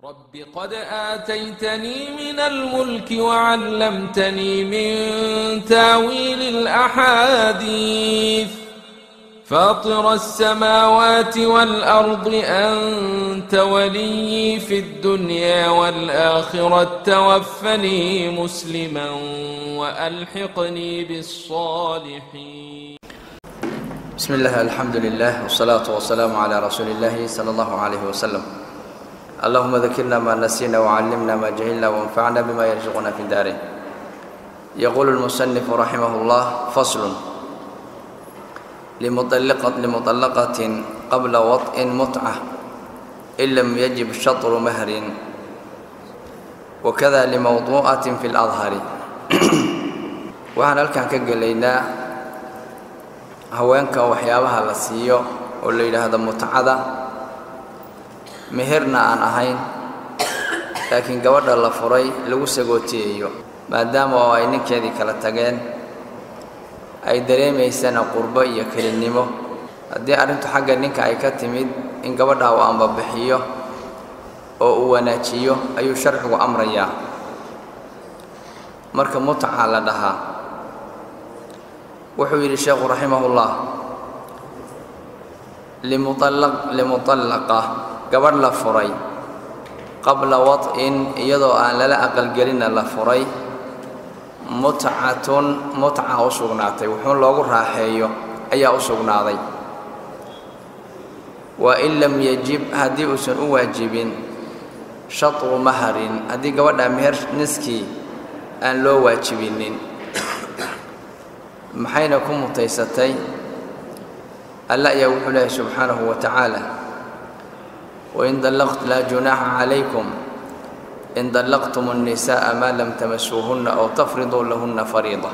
رب قد آتيتني من الملك وعلمتني من تاويل الأحاديث فاطر السماوات والأرض أنت ولي في الدنيا والآخرة توفني مسلما وألحقني بالصالحين بسم الله الحمد لله والصلاة والسلام على رسول الله صلى الله عليه وسلم اللهم ذكرنا ما نسينا وعلمنا ما جهلنا وانفعنا بما يرزقنا في داره يقول المصنف رحمه الله فصل لمطلقة, لمطلقة قبل وطء متعة إن لم يجب شطر مهر وكذا لموضوعة في الأظهر waxaan halkan ka gelaynaa haweenka waxyaabaha la siiyo oo la yidhaahdo mutcada meherna aan ahayn laakiin gabadha la furay lagu sagootiyayo maadaama oo ay ninkeedii kala tageen ay dareemaysana qurbo iyo kelinnimo haddii arrintu xagga ninka ay ka timid in gabadha uu ambabixiyo oo uu wanaajiyo ayuu sharcigu amrayaa marka mutca la dhahaa wuxuu yidhi sheekhu raximahullah limuallaqa gabadh la furay qabla wad'in iyadoo aan lala aqalgelinna la furay mutcatun mutca u sugnaatay wuxuun loogu raaxeeyo ayaa u sugnaaday wa in lam yajib haddii uusan u waajibin shatru maharin haddii gabadha meher niskii aan loo waajibinin maxayna ku mutaysatay alla ayaa wuxuu leehay subxaanahu wa tacaala wain dallaqt laa junaaxa calaykum in dallaqtum الnisaءa maa lam tamasuuhunna aw tafriduu lahunna fariida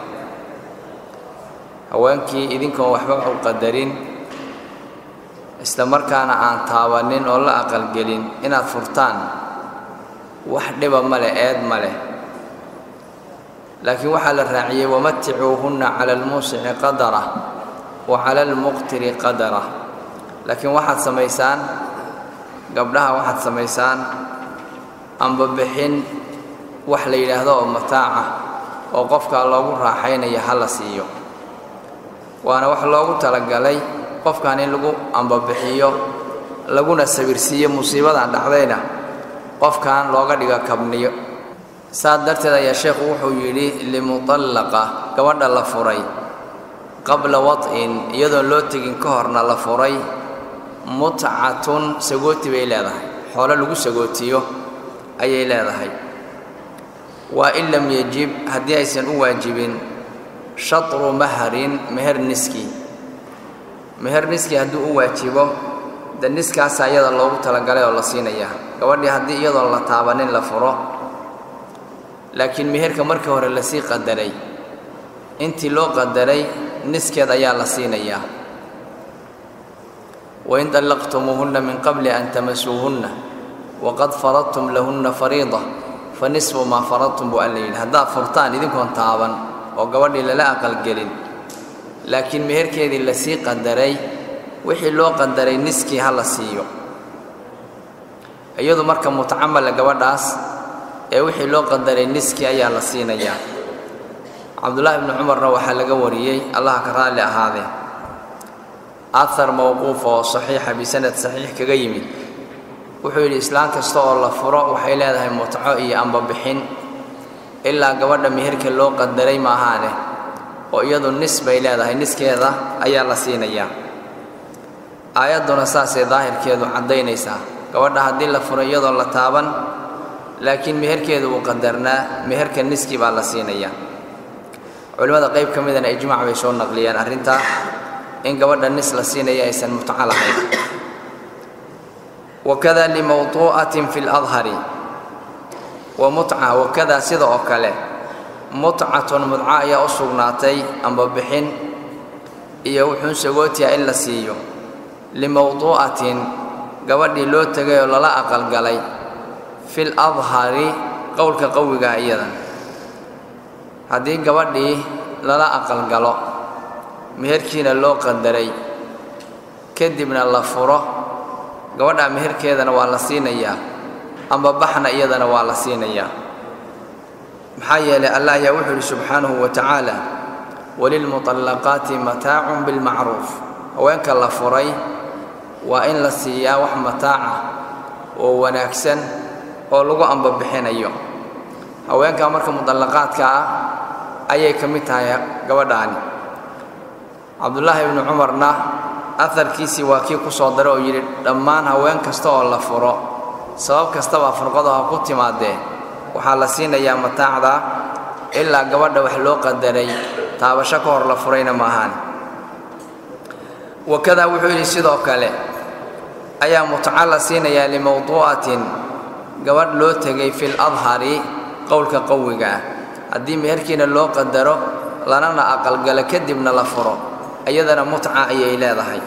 haweenkii idinkoon waxba u qadarin isla markaana aan taabanin oo la aqalgelin inaad furtaan wax dhiba ma leh eed ma leh laakiin waxaa la raaciyey wamaticuuhunna cala almuusici qadara wa cala almuqtiri qadara laakiin waxaad samaysaan gabdhaha waxaad samaysaan ambabixin wax la yidhaahdo oo mataaca oo qofkaa loogu raaxaynaya ha la siiyo waana wax loogu talagalay qofkan in lagu ambabixiyo laguna sawirsiiyo musiibadan dhacdayna qofkan looga dhigo kabniyo saas darteed ayaa sheekhu wuxuu yidhi limuطallaqa gabadha la furay qabla wad'in iyadoon loo tegin ka horna la furay mutcatun sagooti bay leedahay xoolo lagu sagootiyo ayay leedahay waa in lam yajib haddii aysan u waajibin shatru maharin meher niski meher niski hadduu u waajibo de niskaasaa iyada loogu talagalay oo la siinayaa gabadhii haddii iyadoon la taabanin la furo laakiin meherka markii hore lasii qadaray intii loo qadaray niskeed ayaa la siinayaa wain dallaqtumuuhunna min qabli an tamasuuhunna waqad faradtum lahunna fariida fa nisfu maa faradtum buu alla yidhi haddaad furtaan idinkoon taaban oo gabadhii lala aqalgelin laakiin meherkeedii lasii qadaray wixii loo qadaray niskii ha la siiyo iyadu marka mutcamala gabadhaas ee wixii loo qadaray niski ayaa la siinayaa cabdullaahi ibnu cumarna waxaa laga wariyey allaha ka raalli ahaadee ahar mowquuf oo saxiixa bisanad saxiix kaga yimid wuxuu yidhi islaan kasta oo la furo waxay leedahay mutco iyo ambabixin ilaa gabadha meherka loo qadaray maahaane oo iyadu nis bay leedahay niskeeda ayaa la siinayaa aayadduna saasay daahirkeedu caddaynaysaa gabadha haddii la furo iyadoo la taaban laakiin meherkeedu uu qadarnaa meherka niski baa la siinayaa culimmada qayb ka midana ijmaac bay soo naqliyeen arrintaa in gabadha nis la siinaya aysan mutco lahayn wakada limawduu'atin fi ladhari wa mutca wakada sida oo kale mutcatun mudco ayaa u sugnaatay ambabixin iyo wuxuun sagootiya in la siiyo limawduu'atin gabadhii loo tegay oo lala aqalgalay fi ladhari qowlka qawigaa iyadan haddii gabadhii lala aqalgalo meherkiina loo qadaray kadibna la furo gabadha meherkeedana waa la siinayaa amba baxna iyadana waa la siinayaa maxaa yeelay allah ayaa wuxuu yidhi subxaanahu wa tacaala walilmuطallaqaati mataacun bilmacruuf haweenka la furay waa in la siiyaa wax mataaca oo wanaagsan oo lagu ambabixinayo haweenka marka mudallaqaadka ah ayay ka mid tahay gabadhaani cabdullaahi ibnu cumarna aharkiisii waa kii ku soo daray oo yidhi dhammaan haween kasta oo la furo sabab kastaba furqadu ha ku timaadee waxaa la siinayaa mataacda ilaa gabadha wax loo qadaray taabasho ka hor la furayna ma ahaan wakadaa wuxuu yidhi sidoo kale ayaa mutaca la siinayaa limawduu'atin gabadh loo tegay fil adhari qowlka qawiga ah haddii meherkiina loo qadaro lanana aqalgalo kadibna la furo iyadana mutca ayay leedahay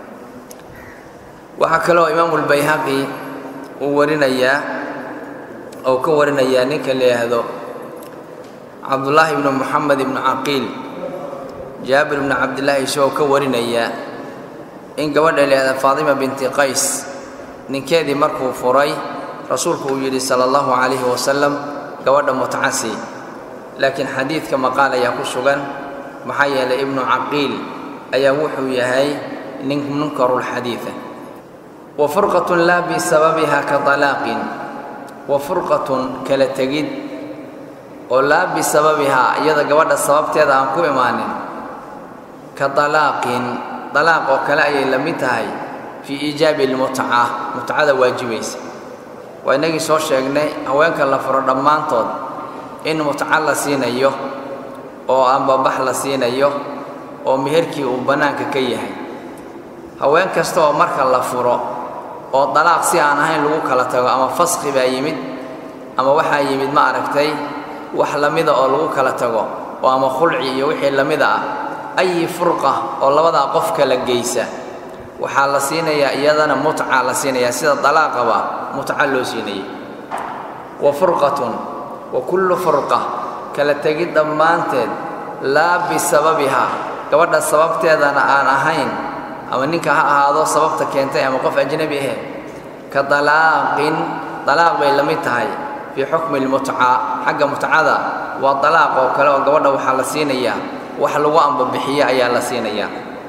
waxaa kaloo imaamulbayhaqi uu warinayaa ou ka warinayaa ninka la yidhaahdo cabdullaahi ibnu moxamed ibnu caqiil jaabir ibnu cabdillaahi isagoo ka warinayaa in gabadha la yidhahda faatima binti qays ninkeedii markuu furay rasuulku uu yidhi sala allahu calayhi wasalam gabadha mutcasi laakiin xadiidka maqaal ayaa ku sugan maxaa yeelay ibnu caqiil ayaa wuxuu yahay nin munkarulxadiida wa furqatun laa bisababiha ka talaaqin wa furqatun kala tegid oo laa bisababihaa iyada gabadha sababteeda aan ku imaanin ka talaaqin dalaaq oo kale ayay la mid tahay fii iijaabi almutca mutcada waajibaysa waa innagii soo sheegnay haweenka la furo dhammaantood in mutca la siinayo oo ambabax la siinayo oo meherkii uu bannaanka ka yahay haween kasta oo marka la furo oo dalaaq si aan ahayn lagu kala tago ama faskhi baa yimid ama waxaa yimid ma aragtay wax lamida oo lagu kala tago oo ama khulci iyo wixii lamida ah ayi furqa oo labadaa qof kala geysa waxaa la siinayaa iyadana mutca la siinayaa sida dalaaqaba mutca loo siinayay wa furqatun wa kullu furqa kala tegid dhammaanteed laa bisababiha gabadha sababteedana aan ahayn ama ninka ha ahaado sababta keentay ama qof ajnabi ahe ka dalaaqin dalaaq bay la mid tahay fii xukmi lmutca xagga mutcada waa dalaaq oo kale oo gabadha waxaa la siinayaa wax lagu ambabixiye ayaa la siinayaa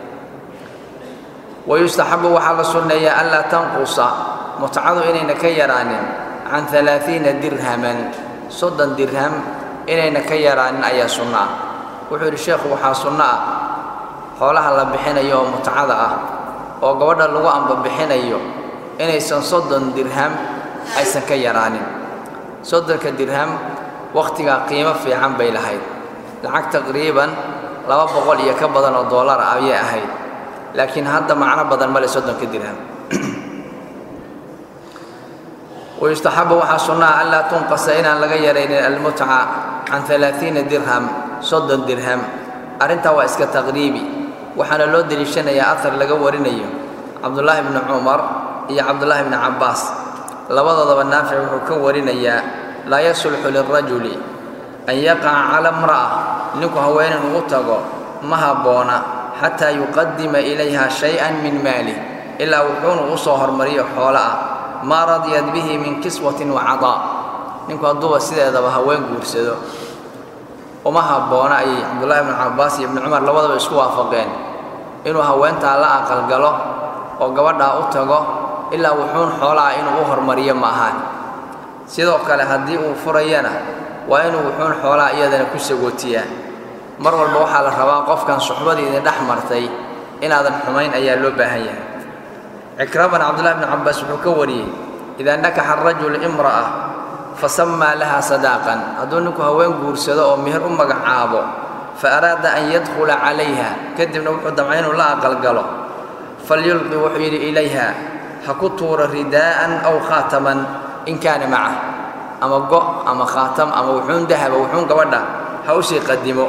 wayustaxabu waxaa la sunneeyaa anlaa tanqusa mutcadu inayna ka yaraanin can alaaiina dirhaman soddon dirham inayna ka yaraanin ayaa sunno ah wuxuu yidhi sheekhu waxaa sunno ah xoolaha la bixinayo oo mutcada ah oo gabadha lagu ambabixinayo inaysan soddon dirham aysan ka yaraanin soddonka dirham wakhtigaa qiimo fiican bay lahayd lacag taqriiban laba boqol iyo ka badan oo dollar ah ayay ahayd laakiin hadda macno badan male soddonka dirham wayustaxabu waxaa sunnaha anlaa tunqasa inaan laga yaraynin almutca can alaaiina dirham soddon dirham arrintaa waa iska taqriibi waxaana loo deliishanayaa ahar laga warinayo cabdullaahi bni cumar iyo cabdullaahi bni cabbaas labadoodaba naafic wuxuu ka warinayaa laa yasulxu lirajuli an yaqaca cala imra'a ninku haweenin ugu tago ma habboona xataa yuqadima ilayha shay-an min maalih ilaa wuxuuna u soo hormariyo xoolo ah maa radiyat bihi min kiswatin wa cadaa ninku hadduuba sideedaba haween guursado uma habboona ayay cabdullaahi ibnu cabbaas iyo ibnu cumar labadaba isku waafaqeen inuu haweentaa la aqalgalo oo gabadhaa u tago ilaa wuxuun xoolaha inuu u hormariyo ma ahaan sidoo kale haddii uu furayana waa inuu wuxuun xoolaha iyadana ku sagootiyaa mar walba waxaa la rabaa qofkan suxbadii idin dhex martay inaadan xumayn ayaa loo baahan yahay cikraman cabdullahi bni cabbaas wuxuu ka wariyey idaa nakaxa arajulu imra'a fasammaa laha sadaaqan hadduu ninku haween guursado oo meher u magacaabo fa araada an yadkhula calayha kadibna wuxuu damcay inuu la aqalgalo falyulqi wuxuu yidhi ilayha ha ku tuuro ridaa'an aw khaataman in kaana macah ama go' ama khaatam ama wuxuun dahaba wuxuun gabadha ha u sii qadimo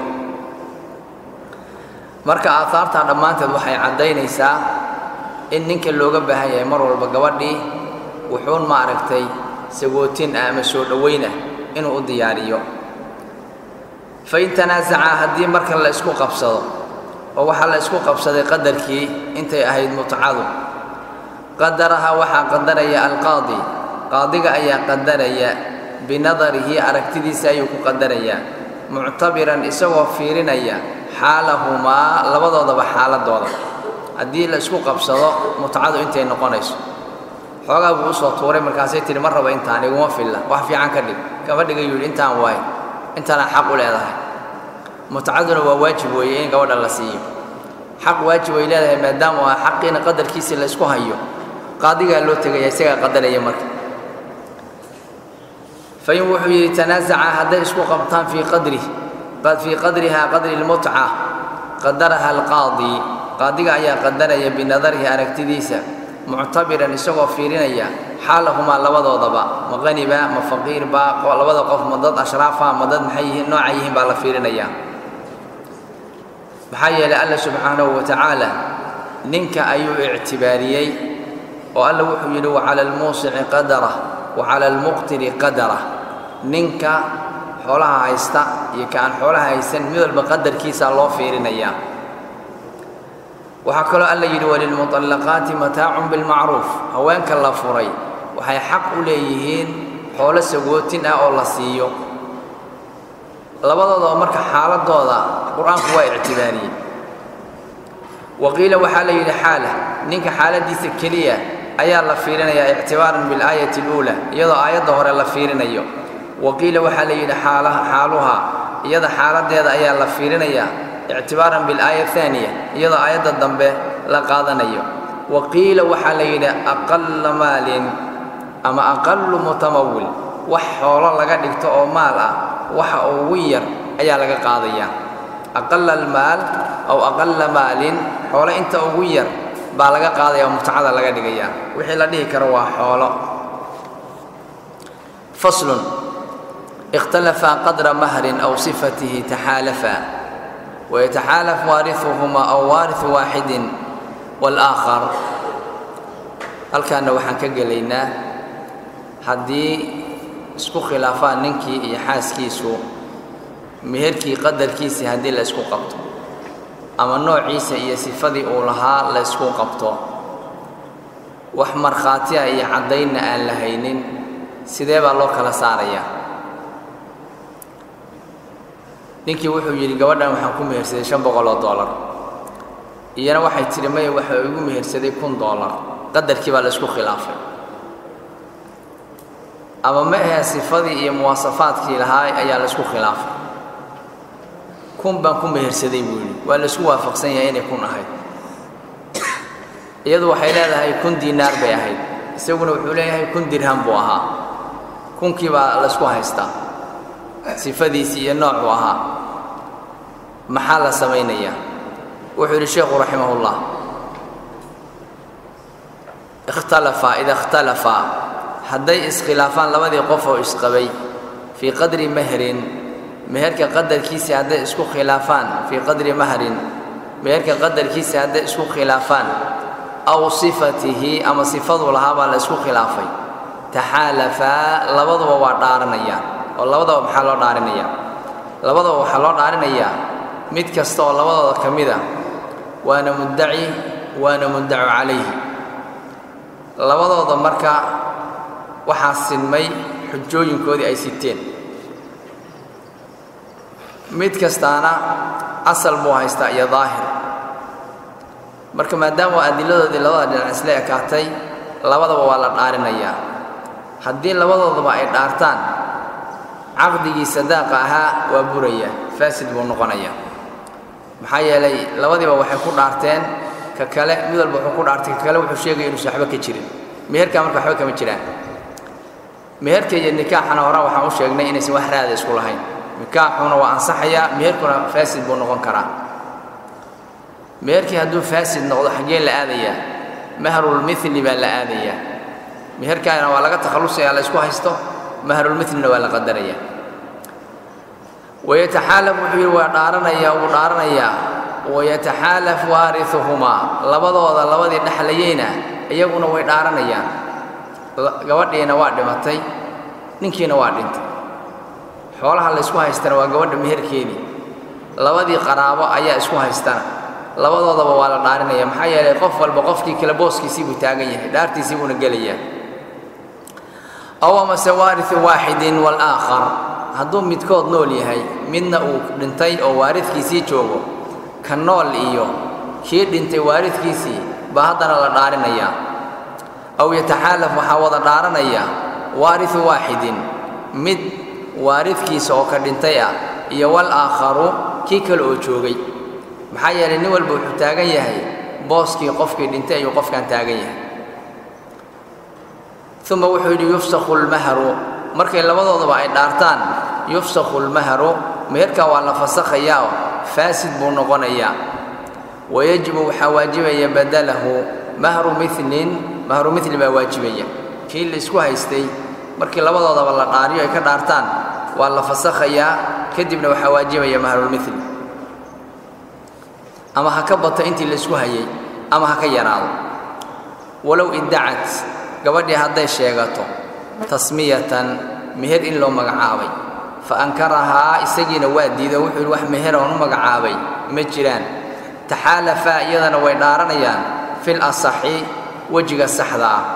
marka aahaartan dhammaanteed waxay caddaynaysaa in ninka looga baahan yahay mar walba gabadhii wuxuun maaragtay sagootin ah ama soo dhowayn ah inuu u diyaariyo fain tanaasacaa haddii marka la isku qabsado oo waxaa la isku qabsaday qadarkii intay ahayd mutcadu qadaraha waxaa qadaraya alqaadi qaadiga ayaa qadaraya binadarihi aragtidiisa ayuu ku qadarayaa muctabiran isagoo fiirinaya xaalahumaa labadoodaba xaaladooda haddii la isku qabsado mutcadu intay noqonayso xoogaa buu usoo tuuray markaasay tihi ma rabo intaan iguma filla wax fiican ka dhig kama dhiga yuu yidhi intaan waayo intaanaa xaq u leedahay mutcaduna waa waajib weeye in gabadha la siiyo xaq waajib ay leedahay maadaama waa xaqiina qadarkiisii la isku hayo qaadigaa loo tegaya isagaa qadaraya marka fain wuxuu yidhi tanaasaca hadday isku qabtaan fii qadri fii qadriha qadri lmutca qadaraha alqaadi qaadiga ayaa qadaraya binadarihi aragtidiisa muctabiran isagoo fiirinaya xaalahumaa labadoodaba ma qaniba ma faqiirba labada qof ma dad ashraafa ma dad maxay yihiin nooca yihiin baa la fiirinaya maxaa yeelay alla subxaanahu wa tacaala ninka ayuu ictibaariyey oo alla wuxuu yidhi wacala almuusici qadarah wacala almuqtiri qadarah ninka xoolaha haysta iyo ka aan xoolaha haysan mid walba qadarkiisaa loo fiirinayaa waxaa kaloo alla yidhi walilmuطallaqaati mataacun bilmacruuf haweenka la furay waxay xaq u leeyihiin xoolo sagootin ah oo la siiyo labadoodaba marka xaaladooda qur-aanku waa ictibaariyey waqiila waxaa la yidhi xaala ninka xaaladiisa keliya ayaa la fiirinayaa ictibaaran bilaayati اluula iyadoo aayadda hore la fiirinayo waqiila waxaa la yidhi xaaluhaa iyada xaaladeeda ayaa la fiirinayaa ictibaaran bilaaya aaniya iyadoo aayadda dambe la qaadanayo waqiila waxaa la yidhi aqala maalin ama aqalu mutamawil wax xoolo laga dhigto oo maal ah waxa ugu yar ayaa laga qaadayaa aqala almaal aw aqala maalin xoolo inta ugu yar baa laga qaadaya oo mutcada laga dhigayaa wixii la dhihi karo waa xoolo faslun اkhtalafaa qadra mahrin aw sifatihi taxaalafaa wayataxaalaf waariثuhumaa aw waariثu waaxidin wاlآakhar halkaana waxaan ka gelaynaa haddii isku khilaafaan ninkii iyo xaaskiisu meherkii qadarkiisii haddii la isku qabto ama noociisa iyo sifadii uu lahaa la ysku qabto wax markhaati ah iyo caddaynna aan la haynin sidee baa loo kala saarayaa ninkii wuxuu yidhi gabadhan waxaan ku mehersaday shan boqol oo dollar iyana waxay tidhi maya waxa igu mehersaday kun dollar qadarkii baa la ysku khilaafay ama ma ahe sifadii iyo muwaasafaadkii lahaa ayaa la ysku khilaafay kun baan ku mehersaday buu yidhi waa la isku waafaqsan yahay inay kun ahayd iyadu waxay leedahay kun diinaar bay ahayd isaguna wuxuu leeyahay kun dirham buu ahaa kunkii baa la ysku haystaa sifadiisii iyo noocuu ahaa maxaa la samaynayaa wuxuu yidhi sheekhu raximahullah ikhtalafaa ida ikhtalafaa hadday iskhilaafaan labadii qof oo isqabay fii qadri mahrin meherka qadarkiisii hadday isku khilaafaan fii qadri mahrin meherka qadarkiisii hadday isku khilaafaan aw sifatihi ama sifaduu lahaa baa la isku khilaafay taxaalafaa labaduba waa dhaaranayaan oo labadaba maxaa loo dhaarinayaa labadaba waxaa loo dhaarinayaa mid kasta oo labadooda ka mid a waana muddaci waana muddacu calayhi labadooda marka waxaa sinmay xujooyinkoodii ay siteen mid kastaana asal buu haystaa iyo daahir marka maadaama adiladoodii labada dhinac isla ekaatay labadaba waa la dhaarinayaa haddii labadoodaba ay dhaartaan caqdigii sadaaqa ahaa waa buraya faasid buu noqonayaa maxaa yeelay labadiiba waxay ku dhaarteen ka kale mid walba wuxuu ku dhaartay ka kale wuxuu sheegaya inuusan waxba ka jirin meherkaa marka waxba kama jiraan meherka iyo nikaaxana hore waxaan u sheegnay inaysan wax raada isku lahayn nikaaxuna waa ansaxayaa meherkuna faasid buu noqon karaa meherkii hadduu faasid noqdo xaggee la aadayaa mahrulmili baa la aadayaa meherkaana waa laga takhallusaya la isku haysto mahrulmilina waa la qadarayaa wayataxaalaf wuxuu yidhi waa dhaaranayaa wuu dhaaranayaa wayataxaalaf waariuhumaa labadooda labadii dhexlayeyna iyaguna way dhaaranayaan gabadhiina waa dhimatay ninkiina waa dhintay xoolaha la ysku haystana waa gabadha meherkeedii labadii qaraabo ayaa isku haystana labadoodaba waa la dhaarinaya maxaa yeelay qof walba qofkii kale booskiisii buu taagan yahay dhaartiisii buuna gelayaa aw amase waariu waaxidin waalaakhar hadduu midkood nool yahay midna uu dhintay oo waaridkiisii joogo ka nool iyo kii dhintay waaridkiisii baa haddana la dhaarinayaa aw yataxaalaf waxaa wada dhaaranaya waariu waaxidin mid waaridkiisa oo ka dhintay ah iyo walaakharu kii kale oo joogay maxaa yeelay nin walba wuxuu taagan yahay booskii qofkii dhintay ayuu qofkan taagan yahay uma wuxuu yidhi yufsakhu lmahru markay labadoodaba ay dhaartaan yufsakhu lmahru meherkaa waa la fasakhayaa faasid buu noqonayaa wayajibu waxaa waajibaya badalahu mahru milin mahru mili baa waajibaya kii la isku haystay markii labadoodaba la dhaariyo ay ka dhaartaan waa la fasakhayaa kadibna waxaa waajibaya mahrulmili ama ha ka bato intii la isku hayay ama ha ka yaraado walow iddacat gabadhii hadday sheegato tasmiyatan meher in loo magacaabay fa ankarahaa isagiina waa diido wuxuu yidhi wax meher oon u magacaabay ma jiraan taxaalafaa iyadana way dhaaranayaan fil asaxi wejiga saxda ah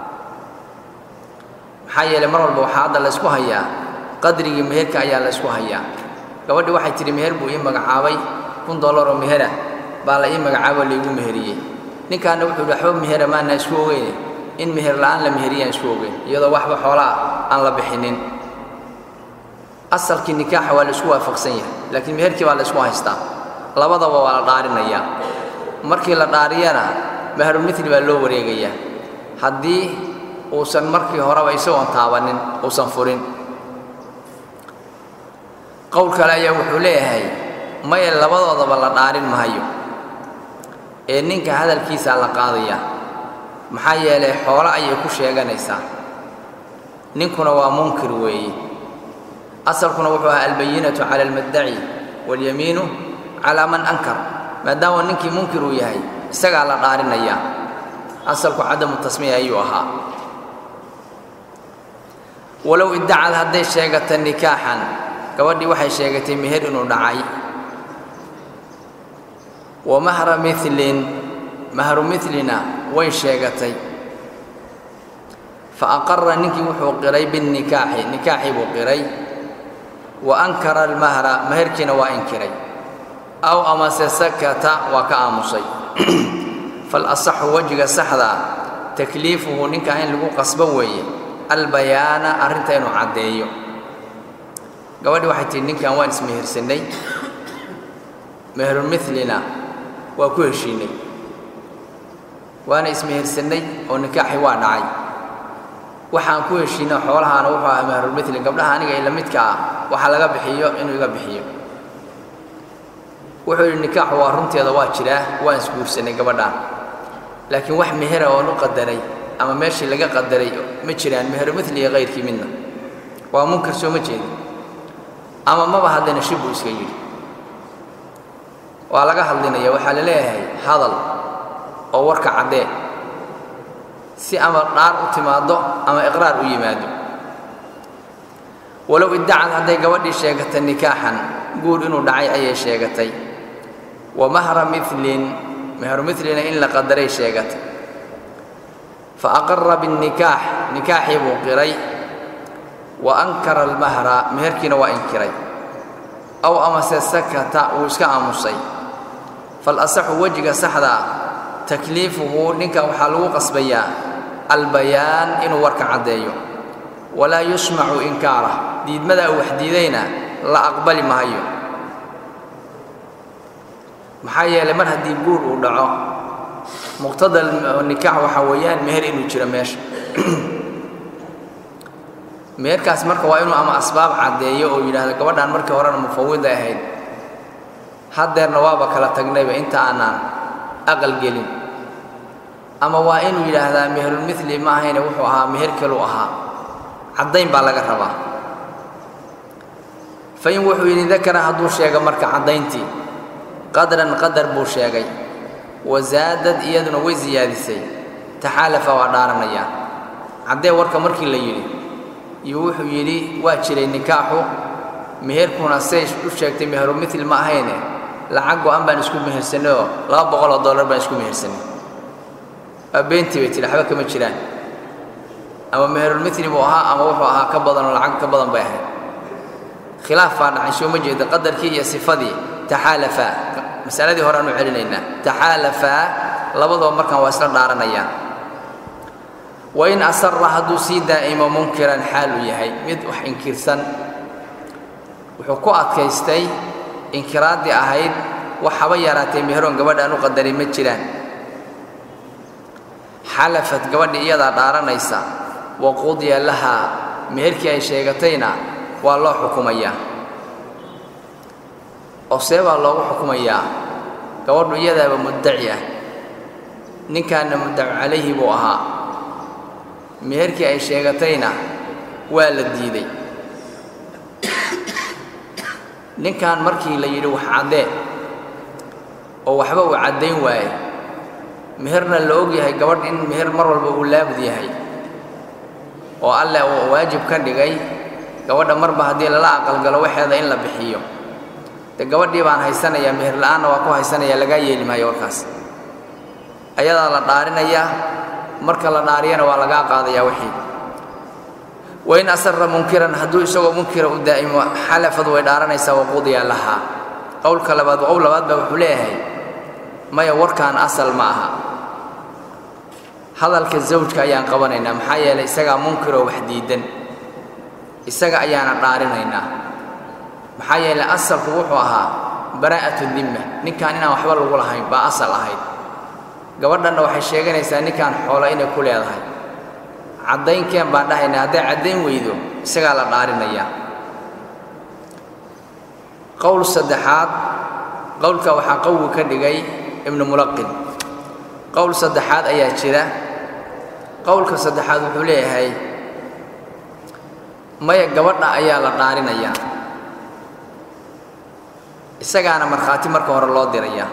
maxaa yeelay mar walba waxaa hadda la ysku hayaa qadrigii meherka ayaa la ysku hayaa gabadhii waxay tidhi meher buu ii magacaabay kun dollaroo mehera baa la ii magacaabo laigu meheriyey ninkaana wuxuu yidhi waxba mehera maana isku ogeyne in meher la'aan la meheriyaan isku ogeyn iyadoo waxba xoolaa aan la bixinin asalkii nikaaxa waa la isku waafaqsan yahay laakiin meherkii baa la isku haystaa labadaba waa la dhaarinayaa markii la dhaariyana mahrulmili baa loo wareegayaa haddii uusan markii horeba isagoon taabanin uusan furin qowl kale ayaa wuxuu leeyahay maya labadoodaba la dhaarin mahayo ee ninka hadalkiisaa la qaadayaa maxaa yeelay xoolo ayay ku sheeganaysaa ninkuna waa munkir weeye asalkuna wuxuu ahaa albayinatu cala almaddaci waاlyamiinu calaa man ankar maadaama ninkii munkir uu yahay isagaa la dhaarinayaa asalku cadamu tasmiya ayuu ahaa walow iddacad hadday sheegata nikaaxan gabadhii waxay sheegatay meher inuu dhacay wa mahra milin mahru milina way sheegatay fa aqara ninkii wuxuu qiray binnikaaxi nikaaxii buu qiray wa ankara almahra meherkiina waa inkiray aw amase sakata waa ka aamusay falasaxu wejiga saxda takliifuhu ninkaa in lagu qasbo weeye albayaana arrinta inuu caddeeyo gabadhi waxay tihi ninkan waan ismehersannay meherumilina waa ku heshiinay waana ismehersannay oo nikaaxi waa dhacay waxaan ku heshiina xoolahaana wuxuu ahaa mahrulmili gabdhaha aniga ila midka ah waxa laga bixiyo inuu iga bixiyo wuxuu yidhi nikaaxu waa runteeda waa jiraa waan isguursanay gabadhaan laakiin wax mehera oon u qadaray ama meeshii laga qadaray ma jiraan meherumili iyo kayrkii midna waa munkar soo ma jeedi ama maba hadlina shib buu iska yidhi waa laga hadlinaya waxaa la leeyahay hadal oo warka caddee si ama dhaar u timaaddo ama iqraar u yimaado walow iddacad hadday gabadhii sheegatay nikaaxan guur inuu dhacay ayay sheegatay wa mahra milin mehru milina in la qadaray sheegatay fa aqara binnikaax nikaaxii buu qiray wa ankara almahra meherkiina waa inkiray aw amase sakata wuu iska aamusay falasaxu wejiga saxda ah takliifuhu ninkan waxaa lagu qasbayaa albayaan inuu warka caddeeyo walaa yusmacu inkaarah diidmadaa uu wax diidayna la aqbali mahayo maxaa yeelay mar haddii guur uu dhaco muqtada nikaax waxaa weeyaan meher inuu jiro meesha meherkaas marka waa inuu ama asbaab caddeeyo oo yidhaahdo gabadhaan markii horena mufawiday ahayd haddeerna waaba kala tagnayba inta aanaan aqal gelin ama waa inuu yidhaahdaa meherulmili ma ahayne wuxuu ahaa meher kaluu ahaa caddayn baa laga rabaa fa in wuxuu yidhi dakara hadduu sheego marka caddayntii qadran qadar buu sheegay wasaadad iyaduna way siyaadisay taxaalafa waa dhaaranayaan caddee warka markii la yidhi iyo wuxuu yidhi waa jiray nikaaxu meherkuna say u sheegtay meherumil ma ahayne lacag go-an baan isku mehersanay oo laba boqoloo dollar baan isku mehersanay waa beentii bay tihi waxba kama jiraan ama meherulmitri buu ahaa ama wuxuu ahaa ka badan oo lacag ka badan bay ahayd khilaaf baa dhacay soo ma jeeda qadarkii iyo sifadii taxaalafaa masaladii hore aanu celinaynaa taxaalafaa labadaba markaan waa isla dhaaranayaan wain asara hadduu sii daa'imo munkiran xaal uu yahay mid wax inkirsan wuxuu ku adkaystay inkiraaddii ahayd wax haba yaraatee meheroon gabadha aan u qadarin ma jiraan xalafad gabadhii iyadaa dhaaranaysa wa qudiya lahaa meherkii ay sheegatayna waa loo xukumayaa oo see baa loogu xukumayaa gabadhu iyadaaba muddaci ah ninkaanna muddacu calayhi buu ahaa meherkii ay sheegatayna waa la diiday ninkan markii la yidhi wax caddee oo waxba uu caddayn waaye meherna la og yahay gabadh in meher mar walba uu laabud yahay oo alleh uu waajib ka dhigay gabadha marba haddii lala aqalgalo waxeeda in la bixiyo de gabadhii baan haysanayaa meher la'aanna waa ku haysanaya lagaa yeeli maayo warkaas ayadaa la dhaarinayaa marka la dhaariyana waa lagaa qaadayaa wixii wain asara munkiran hadduu isagoo munkira u daa'imo xalafad way dhaaranaysaa waqudiya lahaa qowlka labaad qowl labaad baa wuxuu leeyahay maya warkaan asal ma aha hadalka zawjka ayaan qabanaynaa maxaa yeelay isagaa munkiroo wax diidan isaga ayaana dhaarinaynaa maxaa yeelay asalku wuxuu ahaa baraa'atu dimma ninkaan inaan waxba lagu lahayn baa asal ahayd gabadhanna waxay sheeganaysaa ninkaan xoolo inay ku leedahay caddaynkeen baan dhahaynaa hadday caddayn weydo isagaa la dhaarinayaa qowl saddexaad qowlka waxaa qowgu ka dhigay ibnu mulaqin qowl saddexaad ayaa jira qowlka saddexaad wuxuu leeyahay maya gabadha ayaa la dhaarinayaa isagaana markhaati marka hore loo dirayaa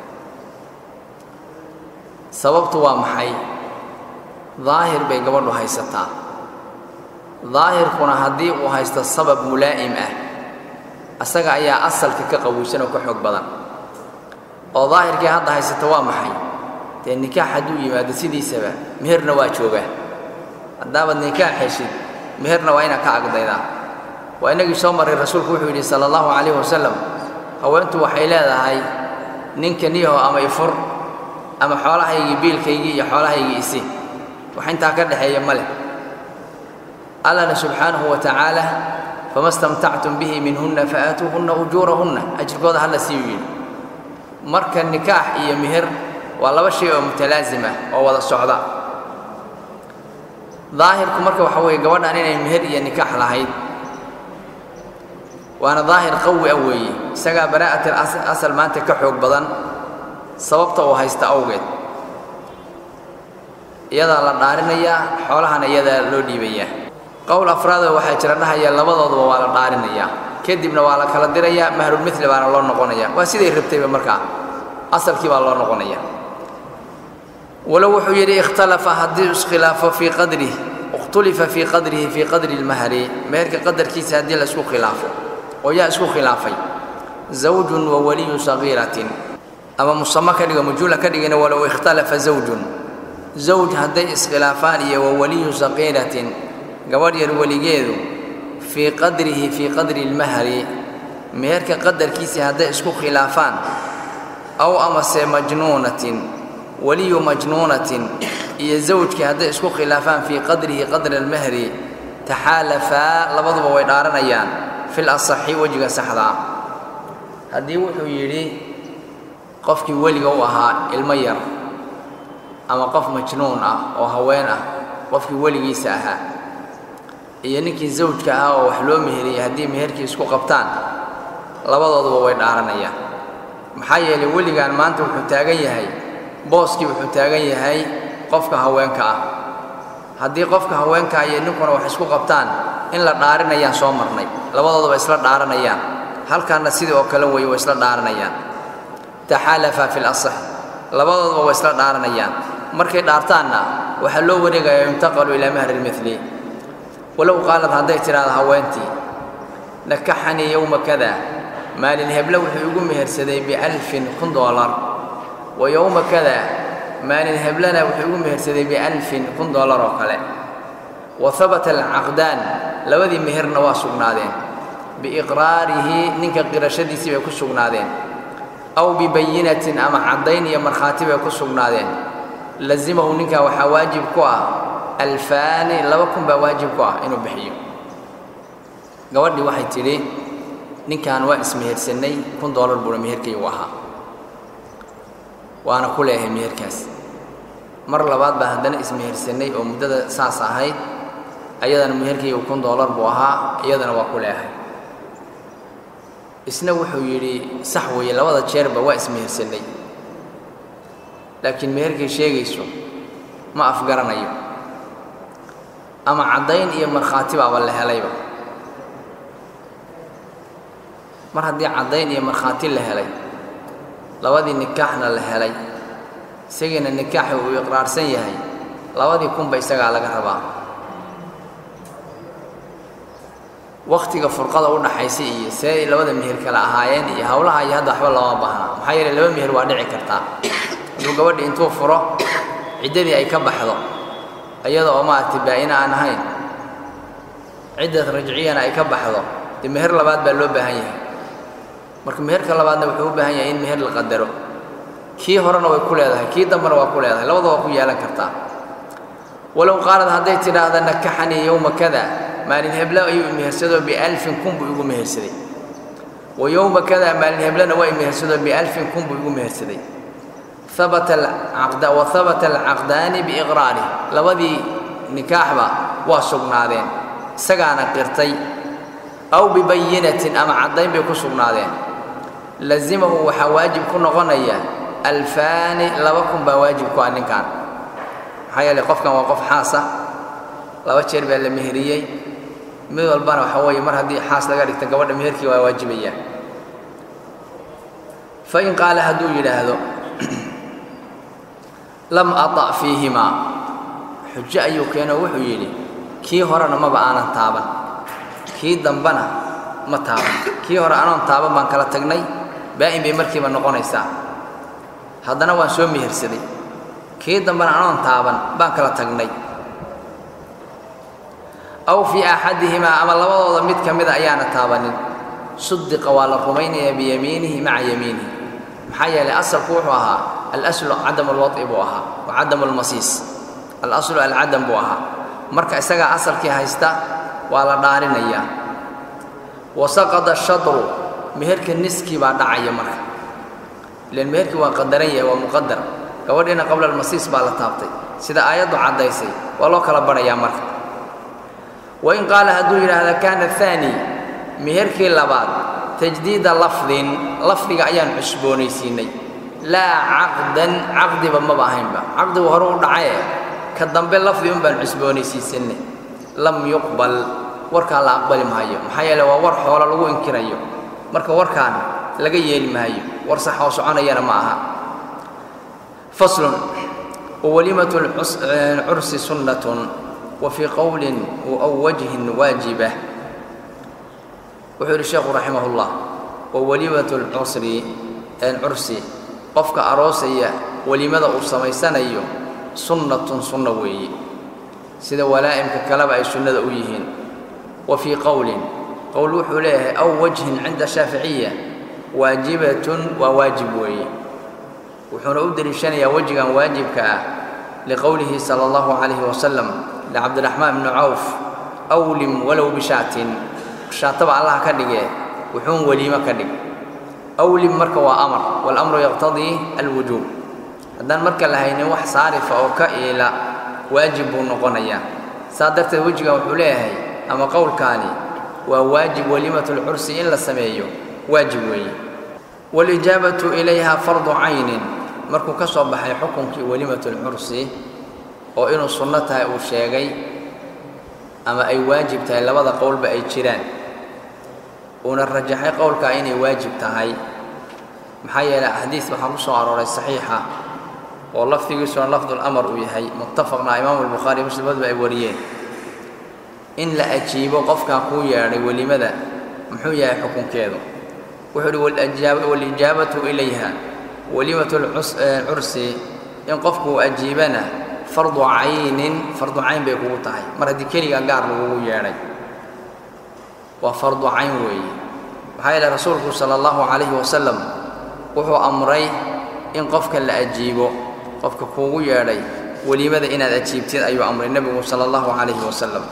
sababtu waa maxay daahir bay gabadhu haysataa daahirkuna haddii uu haysto sabab mulaa'im ah asaga ayaa asalka ka qawiysan oo ka xoog badan oo daahirkii hadda haysata waa maxay dee nikaax hadduu yimaado sidiisaba meherna waa joogaa haddaabaad nikaax heshid meherna waa inaad ka agdaydaa waa inagii soo marray rasuulku wuxuu yidhi sala allahu calayhi wasalam haweentu waxay leedahay ninka niyaho ama ifur ama xoolahaygii biilkaygii iyo xoolahaygii isi wax intaa ka dhexeeya ma leh allana subxaanahu wa tacaala fama stamtactum bihi minhunna faaatuuhunna ujuurahunna ajirkooda hala siiyuu yidhi marka nikaax iyo meher waa laba shay oo mutalaazim ah oo wada socda daahirku marka waxa weeye gabadhan inay meher iyo nikaax lahayd waana daahir qawi ah weeye isagaa baraa'at asal maanta ka xoog badan sababta uu haysta awgeed iyadaa la dhaarinayaa xoolahana iyadaa loo dhiibayaa qowl afraadoo waxaa jira dhahaya labadooduba waa la dhaarinayaa kadibna waa la kala dirayaa mahrulmithli baana loo noqonaya waa siday rabtayba markaa asalkii baa loo noqonaya walow wuxuu yidhi ikhtalafa haddii iskhilaafo fii qadrih ikhtulifa fii qadrihi fii qadri lmahri meherka qadarkiisa haddii la isku khilaafo oo yaa isku khilaafay zawjun wa waliyu sagiiratin ama musamo ka dhigo majuula ka dhigina walow ikhtalafa zawjun zawj hadday iskhilaafaan iyo wa waliyu saqiiratin gabadh yar weligeedu fii qadrihi fii qadri lmahri meherka qadarkiisii hadday isku khilaafaan aw amase majnuunatin waliyu majnuunatin iyo zawjkii hadday isku khilaafaan fii qadrihi qadra almahri taxaalafaa labaduba way dhaaranayaan fil asaxi wejiga saxda ah haddii wuxuu yidhi qofkii weliga u ahaa ilmo yar ama qof majnuun ah oo haween ah qofkii weligiisa ahaa iyo ninkii zawjka ahaa oo wax loo meheriyey haddii meherkii isku qabtaan labadooduba way dhaaranayaan maxaa yeelay weligaan maanta wuxuu taagan yahay booskii wuxuu taagan yahay qofka haweenka ah haddii qofka haweenkaa iyo ninkuna wax isku qabtaan in la dhaarinayaan soo marnay labadooduba isla dhaaranayaan halkaanna sidii oo kale weeye way isla dhaaranayaan taxaalafa fi lasax labadooduba way isla dhaaranayaan markay dhaartaanna waxaa loo wareegayaa yuntaqalu ilaa mahri lmili walow qaalad hadday tidhaahdo haweentii nakaxanii yowma kada maalin heble wuxuu igu mehersaday bialfin kun doolar wa yowma kada maalin heblena wuxuu igu mehersaday bialfin kun doolar oo kale wa habata alcaqdaan labadii meherna waa sugnaadeen biiqraarihi ninka qirashadiisii bay ku sugnaadeen aw bibayinatin ama caddayn iyo markhaati bay ku sugnaadeen lazimahu ninkaa waxaa waajib ku ah alfaani laba kun baa waajib ku ah inuu bixiyo gabadhii waxay tidhi ninkan waa ismehersannay kun doolar buuna meherkaygu ahaa waana ku leeyahay meherkaas mar labaad baa haddana ismehersannay oo muddada saas ahayd ayadana meherkaygu kun doolar buu ahaa iyadana waa ku leeyahay isna wuxuu yidhi sax weeye labada jeerba waa ismehersannay laakiin meherkay sheegayso ma afgaranayo ama caddayn iyo markhaati baaba la helayba mar haddii caddayn iyo markhaati la helay labadii nikaaxna la helay isagiina nikaaxi uu iqraarsan yahay labadii kunba isagaa laga rabaa wakhtiga furqada u dhaxaysa iyo see labada meher kale ahaayeen iyo howlaha iyo hadda waxba looma baahna maxaa yeeley laba meher waa dhici kartaa hadduu gabadhi intuu furo ciddadii ay ka baxdo iyada oo maaragtay baa-ina aan ahayn ciddad rajciyana ay ka baxdo dee meher labaad baa loo baahan yahay marka meherka labaadna wuxuu u baahan yahay in meher la qadaro kii horena way ku leedahay kii dambena waa ku leedahay labada waa ku yeelan kartaa walow qaalad hadday tidhaahda nakaxanii yowma kada maalin heblo ayuu imehersadoo bialfin kun buu igu mehersaday wa yowma kada maalin heblona waa imehersadoo bialfin kun buu igu mehersaday habata alcaqda wa habata alcaqdaani biiqraarih labadii nikaaxba waa sugnaadeen isagaana qirtay aw bibayinatin ama caddayn bay ku sugnaadeen lazimahu waxaa waajib ku noqonaya alfaani laba kun baa waajib ku ah ninkan maxaa yeeley qofkan waa qof xaasa laba jeer baa la meheriyey mid walbana waxaa weeye mar haddii xaas laga dhigta gabadha meherkii waa waajibayaa fain qaala hadduu yidhaahdo lam ata' fiihimaa xujo ayuu keeno wuxuu yidhi kii horena maba aanan taaban kii dambana ma taaban kii hore anoon taaban baan kala tagnay baa'in bay markiiba noqonaysaa haddana waan soo mehersaday kii dambana anoon taaban baan kala tagnay aw fii axadihimaa ama labadooda mid ka mida ayaana taabanin sudiqa waa la rumaynayaa biyamiinihi maca yamiinihi maxaa yeelay asalku wuxuu ahaa alaslu cadam alwad'i buu ahaa wa cadam almasiis alaslu alcadam buu ahaa marka isagaa asalkii haysta waa la dhaarinayaa wa saqada shadru meherka niskii baa dhacaya marka ilan meherkii waa qadaran yahay waa muqadar gabadhiina qabla almasiis baa la taabtay sida aayaddu caddaysay waa loo kala badhayaa marka wain qaala hadduu yidhaahda kaana aani meherkii labaad tajdiida lafdin lafdiga ayaan cusboonaysiinay laa caqdan caqdiba maba ahaynba caqdigu hore u dhacaye ka dambe lafdi un baan cusboonaysiisanay lam yuqbal warkaa la aqbali maayo maxaa yeele waa war xoolo lagu inkirayo marka warkaan laga yeeli maayo war sax oo soconayana ma aha faslun wawalimatu cursi sunnatun wa fii qowlin aw wajhin waajiba wuxuu yidhi sheekhu raximah ullah wawalimatu lcusri cursi qofka aroosaya welimada uu samaysanayo sunnatun sunna weeye sida walaa'imka kaleba ay sunnada u yihiin wa fii qowlin qowl wuxuu leeyahay aw wajhin cinda shaaficiya waajibatun waa waajib weeye wuxuuna u deliishanayaa wejigan waajibka ah liqowlihi sala allahu calayhi wasalam licabdiraxmaan bni cawf awlim walow bishaatin shaataba allaha ka dhigee wuxuun weliimo ka dhig awlim marka waa amar waalamru yaqtadii alwujuub haddaan marka la haynin wax saarifa oo ka iila waajib buu noqonayaa saa darteed wejigan wuxuu leeyahay ama qowlkaani waa waajib welimatulcursi in la sameeyo waajib weeye waalijaabatu ilayha fardu caynin markuu ka soo baxay xukunkii welimatulcursi oo inuu sunno tahay uu sheegay ama ay waajib tahay labada qowlba ay jiraan uuna rajaxay qowlkaa inay waajib tahay maxaa yeelay axaadiis waxaa ku soo arooray saxiixa oo lafdigiisuna lafdulamar uu yahay muttafaqna imaamu albukhaari muslimadba ay wariyeen in la ajiibo qofkaa kuu yeedhay welimada muxuu yahay xukunkeedu wuxuu uhi walijaabatu ilayha welimatu cursi in qofkuu ajiibana fardu caynin fardu cayn bay kugu tahay mar haddii keligaa gaar lagugu yeedhay waa fardu cayn weeye maxaa yeele rasuulku sala allahu calayhi wasalam wuxuu amray in qofka la ajiibo qofka kuugu yeedhay weliimada inaad ajiibtid ayuu amray nebigu sala allahu calayhi wasalam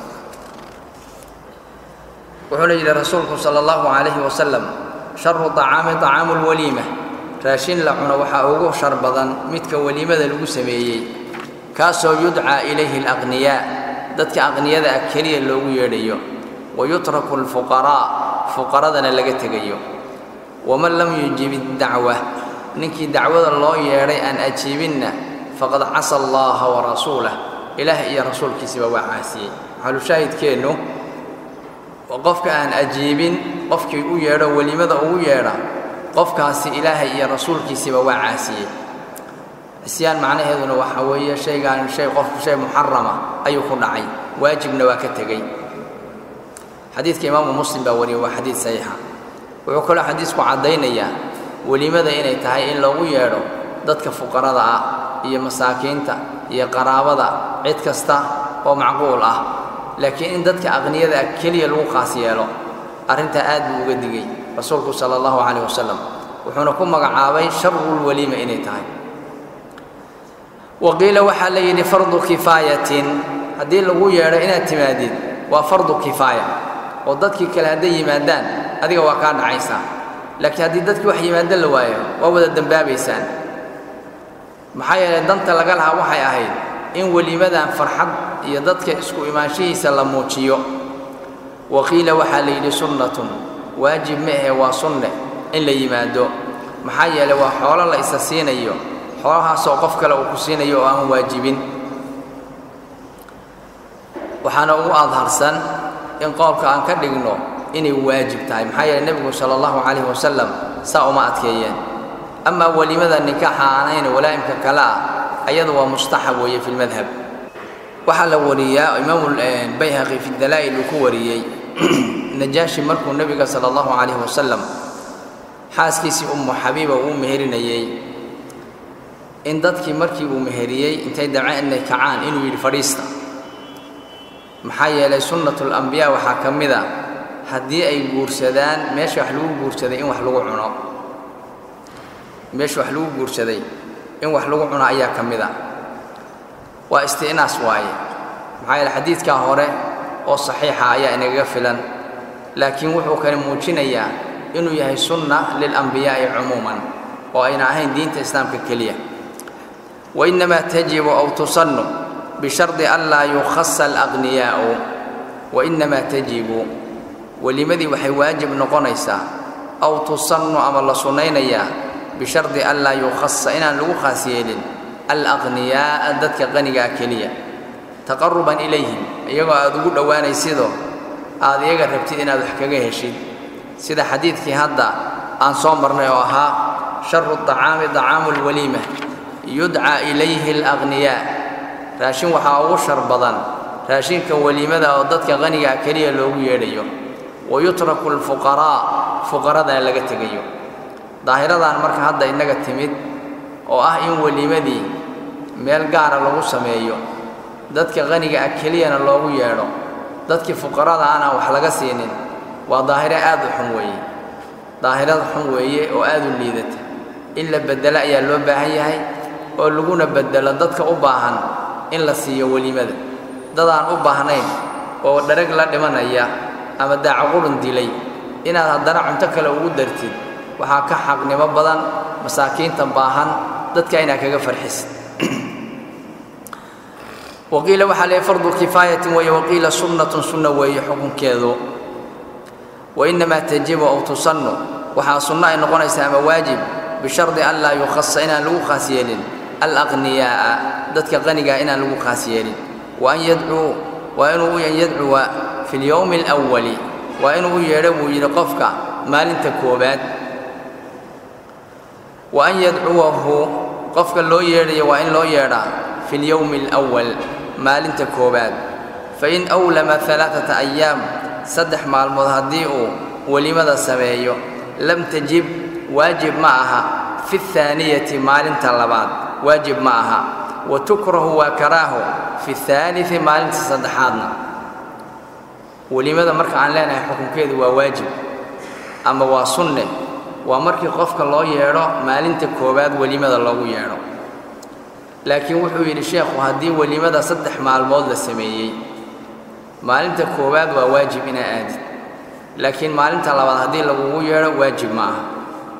wuxuuna yidhi rasuulku sala allahu calayhi wasalam sharu طacaami طacaamu lwaliima raashin la cuno waxaa ugu shar badan midka weliimada lagu sameeyey kaasoo yudcaa ilayhi alaqniyaa dadka aqniyada ah keliya loogu yeedhayo wayutraku alfuqaraa fuqaradana laga tegayo waman lam yujib iddacwa ninkii dacwada loo yeedhay aan ajiibinna faqad casa allaha warasuulah ilaah iyo rasuulkiisiba waa caasiyey maxalushaahidkeennu qofka aan ajiibin qofkii u yeedho welimada ugu yeedha qofkaasi ilaahay iyo rasuulkiisiba waa caasiyey cisyaan macnaheeduna waxaa weeye shaygaan shay qofku shay muxarama ayuu ku dhacay waajibna waa ka tegey xadiidka imaamu muslim baa wariyey waa xadiid saxiixa wuxuu kaloo xadiisku caddaynayaa welimada inay tahay in loogu yeedho dadka fuqarada ah iyo masaakiinta iyo qaraabada cid kasta oo macquul ah laakiin in dadka aqniyada ah keliya lagu khaas yeelo arrintaa aad buu uga digey rasuulku sala allahu calayh wasalam wuxuuna ku magacaabay sharulwaliima inay tahay wa qiila waxaa la yidhi fardu kifaayatin haddii lagu yeedho inaad timaadid waa fardu kifaaya oo dadkii kale hadday yimaadaan adiga waa kaa dhacaysaa laakiin haddii dadkii wax yimaado la waayo waa wada dembaabaysaan maxaa yeelay danta laga lahaa waxay ahayd in welimadan farxad iyo dadka isku imaanshihiisa la muujiyo wa qiila waxaa la yidhi sunnatun waajib ma ahe waa sunne in la yimaado maxaa yeelay waa xoolo la isa siinayo xoolahaasoo qof kale uu ku siinayo oo aan waajibin waxaana ugu adharsan in qowlka aan ka dhigno inay waajib tahay maxaa yeeley nebigu sala allahu calayhi wasalam saa uma adkeeyeen amaa welimada nikaaxa aanayn walaa'imka kale ah ayadu waa mustaxab weeye fi lmadhab waxaa la wariyaa imaamu bayhaqi fi dalaa'il uu ku wariyey najaashi markuu nebiga sala allahu calayhi wasalam xaaskiisii ummu xabiiba uu meherinayey in dadkii markii uu meheriyey intay damceen inay kacaan inuu yidhi fadhiista maxaa yeelay sunnatu lambiyaa waxaa ka mid a haddii ay guursadaan meesha wax lagu guursaday in wax lagu cuno meesha wax lagu guursaday in wax lagu cuno ayaa ka mid a waa isti'naas waaye maxaa yeele xadiidkaa hore oo saxiixa ayaa inagaga filan laakiin wuxuu kale muujinayaa inuu yahay sunna lilambiyaa'i cumuuman oo ayna ahayn diinta islaamka keliya wainnamaa tajibu aw tusannu bishardi an laa yukhasa alaqniyaa'u wainnamaa tajibu welimadii waxay waajib noqonaysaa aw tusannu ama la sunnaynayaa bishardi an laa yukhasa inaan lagu khaas yeelin alaqniyaa'a dadka qanigaa keliya taqaruban ilayhim iyagoo aad ugu dhowaanaysidoo aad iyaga rabtid inaad wax kaga heshid sida xadiidkii hadda aan soo marnay oo ahaa sharu طacaami طacaamu اlwaliima yudcaa ilayhi alaqniyaa raashin waxaa ugu shar badan raashinka weliimada oo dadka qanigaa keliya loogu yeedhayo wayutraku alfuqaraa fuqaradana laga tegayo daahiradan marka hadda innaga timid oo ah in weliimadii meel gaara lagu sameeyo dadka qaniga ah keliyana loogu yeedho dadkii fuqarada aanaan wax laga siinin waa daahiro aad u xun weeye daahirada xun weeye oo aad u liidata in la beddelo ayaa loo baahan yahay oo laguna beddelo dadka u baahan in la siiyo weliimada dadaan u baahnayn oo dharag la dhimanaya ama daacaqurun dilay inaad haddana cunto kale ugu dartid waxaa ka xaqnimo badan masaakiinta baahan dadka inaad kaga farxisid waqiila waxaa leeyahy fardu kifaayatin weeye waqiila sunnatun sunna weeye xukunkeedu wainnamaa tajibu aw tusannu waxaa sunno ay noqonaysaa ama waajib bishardi an laa yukhasa inaan lagu khaas yeelin alaqniyaa'a dadka qanigaa inaan lagu khaas yeelin wa an yadcuu waa inuu an yadcuwa fi lyowmi alawali waa inuu u yeedho buu yidhi qofka maalinta koobaad wa an yadcuwahu qofka loo yeedhayo waa in loo yeedhaa fi lyowmi alawal maalinta koobaad fain awlama alaaata ayaam saddex maalmood haddii uu welimada sameeyo lam tajib waajib ma aha fi ahaaniyati maalinta labaad waajib ma aha wa tukrahu waa karaaho fi haalii maalinta saddexaadna welimada marka aan leenahay xukunkeedu waa waajib ama waa sunne waa markii qofka loo yeedho maalinta koowaad welimada loogu yeedho laakiin wuxuu yidhi sheekhu haddii welimada saddex maalmood la sameeyey maalinta koowaad waa waajib inaa aadid laakiin maalinta labaad haddii lagugu yeedho waajib ma aha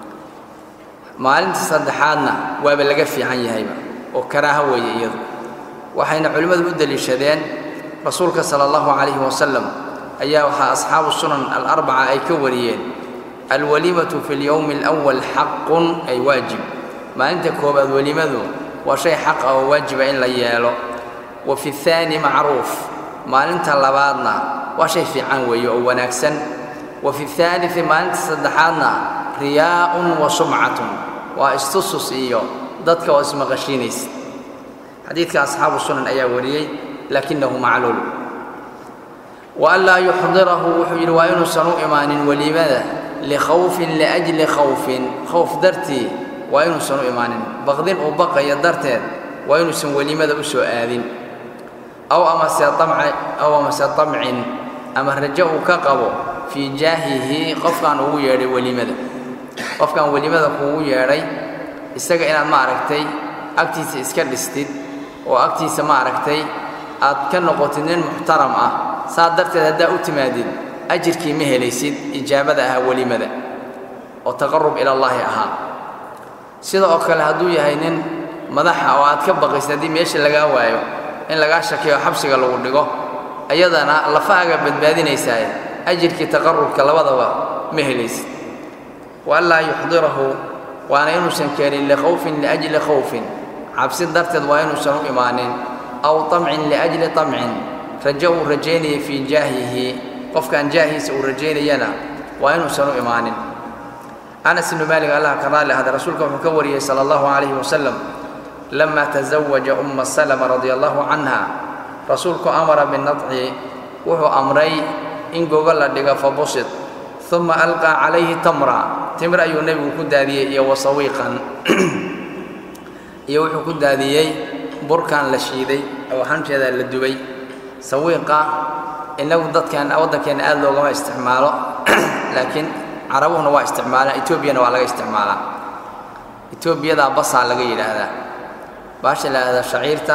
maalinta saddexaadna waaba laga fiican yahayba oo karaaho weeye iyadu waxayna culimmadu u deliishadeen rasuulka sala allahu calayhi wasalam ayaa waxaa asxaabu sunan alarbaca ay ka wariyeen alwaliimatu fi lyowmi alawal xaqun ay waajib maalinta koowaad welimadu waa shay xaq ah oo waajiba in la yeelo wa fi thaani macruuf maalinta labaadna waa shay fiican weeye oo wanaagsan wa fi haalii maalinta saddexaadna riyaa'un wa sumcatun waa istusus iyo dadka oo ismaqashiinaysa xadiidka asxaabu sunan ayaa wariyey laakinahu macluul wa an laa yuxdirahu wuxuu yidhi waa inuusan u imaanin weliimada likhawfin liajli khawfin khowf dartii waa inuusan u imaanin baqdin uu baqayo darteed waa inuusan welimada u soo aadin aw amase aw amase tamcin ama rajo uu ka qabo fii jaahihi qofkaan ugu yeedhay welimada qofkaan welimada kuugu yeedhay isaga inaad ma aragtay agtiisa iska dhistid oo agtiisa ma aragtay aad ka noqotid nin muxtaram ah saa darteed haddaa u timaadid ajirkii ma helaysid ijaabada ahaa welimada oo taqarub ilallaahi ahaa sida oo kale hadduu yahay nin madaxa oo aad ka baqaysid haddii meesha lagaa waayo in lagaa shakiyo xabsiga lagu dhigo ayadana lafahaaga badbaadinaysaaye ajirkii taqarubka labadaba ma helaysid wa an laa yuxdirahu waana inuusan keenin likhawfin liajli khawfin cabsi darteed waa inuusan u imaanin aw tamcin liajli tamcin rajo uu rajaynaya fii jaahihi qofkaan jaahiisa uu rajaynayana waa inuusan u imaanin anas ibnu maalik allah ka raalli ahda rasuulka wuxuu ka wariyey sala allahu calayhi wasalam lama tazawaja umma salama radia allahu canha rasuulku amara binadci wuxuu amray in gogo la dhigo fabusid uma alqaa calayhi tamra timir ayuu nebigu ku daadiyey iyo wasawiiqan iyo wuxuu ku daadiyey burkan la shiiday oo xanjeeda la dubay sawiiqa innagu dadkan waddankeenna aad loogama isticmaalo laakiin carabuhuna waa isticmaalaan etoobiyana waa laga isticmaalaa etoobiyadaa basaa laga yidhaahdaa baasha la yidhahdaa shaciirta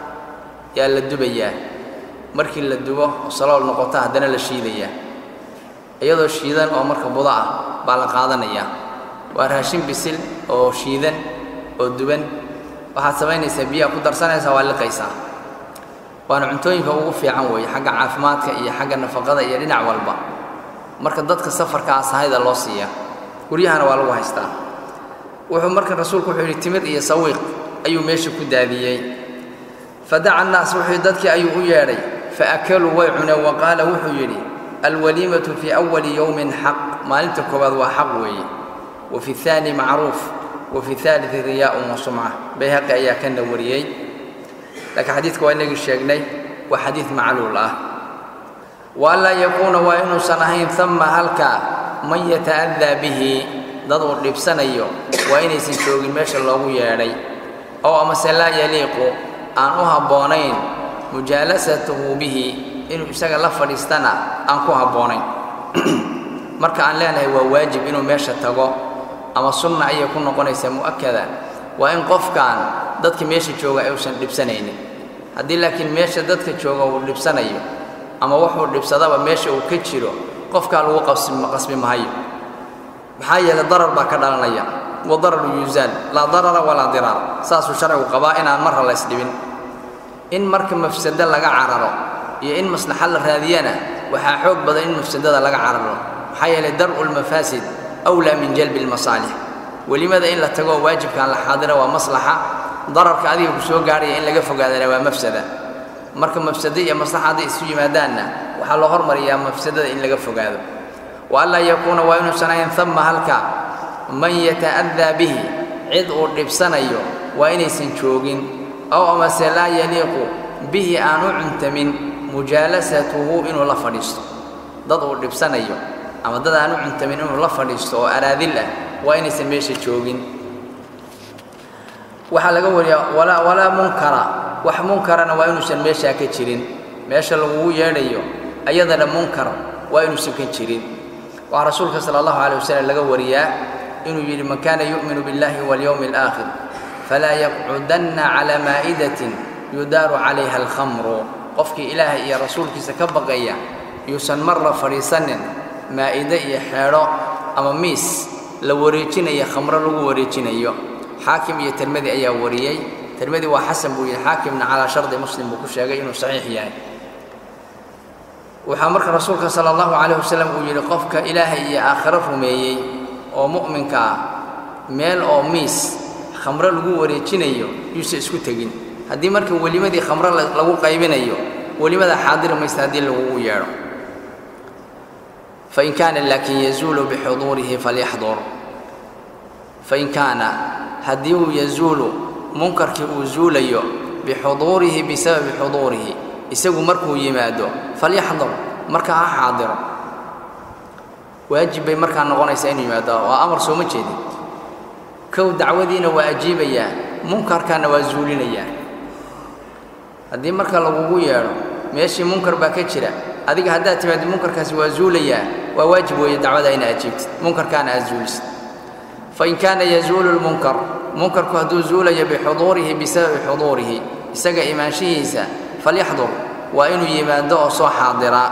yaa la dubayaa markii la dubo oo salool noqota haddana la shiidayaa iyadoo shiidan oo marka budo ah baa la qaadanayaa waa raashin bisil oo shiidan oo duban waxaad samaynaysaa biyaha ku darsanaysaa waa liqaysaa waana cuntooyinka ugu fiican weeye xagga caafimaadka iyo xagga nafaqada iyo dhinac walba marka dadka safarkaa sahayda loo siiyaa guryahana waa lagu haystaa wuxuu marka rasuulku wuxuu yidhi timir iyo sawiiq ayuu meesha ku daadiyey fadaca annaas wuxuu dadkii ayuu u yeedhay faakaluu way cuneen wa qaala wuxuu yidhi alwaliimatu fii awali yowmin xaq maalinta koowaad waa xaq weeye wa fi aani macruuf wa fi aalii riyaa'un wa sumca bayhaqi ayaa kana wariyey laakiin xadiidka waa inagii sheegnay waa xadiid macluul ah wa an laa yakuuna waa inuusan ahayn ama halkaa man yata'adaa bihi dad uu dhibsanayo waa inaysan joogin meesha loogu yeedhay ow amase laa yaliiqu aan u habboonayn mujaalasatuhu bihi inuu isaga la fadhiistana aan ku habboonayn marka aan leenahay waa waajib inuu meesha tago ama sunna ayay ku noqonaysaa mu'akada waa in qofkan dadka meesha jooga ayuusan dhibsanaynin haddii laakiin meesha dadka jooga uu dhibsanayo ama wuxuu dhibsadaba meesha uu ka jiro qofkaa lagu qasbi mahayo maxaa yeelay darar baa ka dhalanaya wa dararu yuusaal laa darara walaa diraar saasuu sharcigu qabaa inaan marra la ysdhibin in marka mafsado laga cararo iyo in maslaxa la raadiyana waxaa xoog badan in mafsadada laga cararo maxaa yeelay dar'u lmafaasid awlaa min jalbi lmasaalix welimada in la tagoo waajibkaan la xaadira waa maslaxa dararka adiga ku soo gaarhaya in laga fogaadana waa mafsada marka mafsado iyo maslaxa hadday isu yimaadaanna waxaa loo hormariyaa mafsadada in laga fogaado wa an laa yakuuna waa inuusan ahayn ama halka man yata'adaa bihi cid uu dhibsanayo waa inaysan joogin ow amase laa yaliiqu bihi aan u cuntamin mujaalasatuhu inuu la fadhiisto dad uu dhibsanayo ama dad aan u cuntamin inuu la fadhiisto oo araadil ah waa inaysan meesha joogin waxaa laga wariyaa walaa walaa munkara wax munkarana waa inuusan meeshaa ka jirin meesha lagugu yeedhayo ayadana munkar waa inuusan ka jirin waxaa rasuulka sala allahu calay wasalam laga wariyaa inuu yidhi man kaana yu'minu biاllahi walyowmi alaakhir falaa yaqcudanna calaa maa'idatin yudaaru calayha alkhamru qofkii ilaahay iyo rasuulkiisa ka baqaya yuusan marna fadhiisanin maa'ide iyo xeedho ama miis la wareejinaya khamro lagu wareejinayo xaakim iyo tirmadi ayaa wariyey tirmadi waa xasan buu yidhi xaakimna calaa shardi muslim buu ku sheegay inuu saxiix yahay waxaa marka rasuulka sala allahu calayh wasalam uu yidhi qofka ilaahay iyo aakhiro rumeeyey oo mu'minka ah meel oo miis khamro lagu wareejinayo yuusan isku tegin haddii marka welimadii khamro lagu qaybinayo welimada xaadiri maysta haddii lagugu yeedho fain kaana laakin yazuulu bixuduurihi falyaxdur fain kaana haddii uu yazuulu munkarkii uu zuulayo bixuduurihi bisababi xuduurihi isagu markuu yimaado falyaxdur marka ha xaadiro waajib bay markaa noqonaysaa inuu yimaado waa amar sooma jeedin kow dacwadiina waa ajiibayaa munkarkana waa zuulinayaa haddii marka lagugu yeedho meeshii munkar baa ka jira adiga haddaad timaadi munkarkaasi waa zuulayaa waa waajib weeye dacwada ina ajiibtid munkarkaana aad zuulisid fain kaana yazuulu lmunkar munkarku hadduu zuulayo bixuduurihi bisababi xuduurihi isaga imaanshihiisa falyaxdur waa inuu yimaado oo soo xaadiraa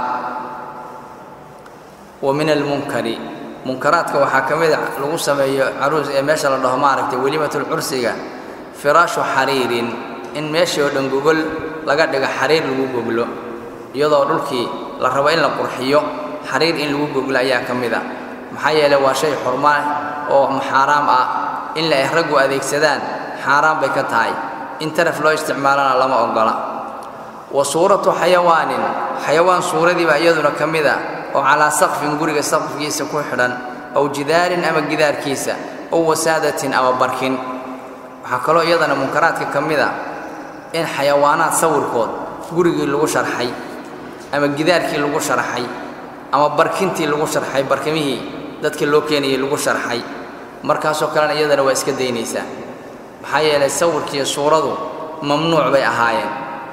wa min almunkari munkaraadka waxaa ka mid a lagu sameeyo caruus ee meesha la dhaho maaragtay welimatulcursiga firaashu xariirin in meeshii oo dhan gogol laga dhigo xariir lagu goglo iyadoo dhulkii la rabo in la qurxiyo xariir in lagu goglo ayaa ka mid a maxaa yeeley waa shay xurmaa oo xaaraam ah in la ay raggu adeegsadaan xaaraan bay ka tahay in taraf loo isticmaalana lama oggola wa suuratu xayawaanin xayawaan suuradiiba iyaduna ka mid a oo calaa saqfin guriga saqfkiisa ku xidhan aw jidaarin ama gidaarkiisa ow wasaadatin ama barkin waxaa kaloo iyadana munkaraadka ka mid a in xayawaanaad sawirkood gurigii lagu sharxay ama gidaarkii lagu sharxay ama barkintii lagu sharxay barkimihii dadka loo keenayay lagu sharxay markaasoo kalena iyadana waa iska daynaysaa maxaa yeelay sawirkiiyo suuradu mamnuuc bay ahaayeen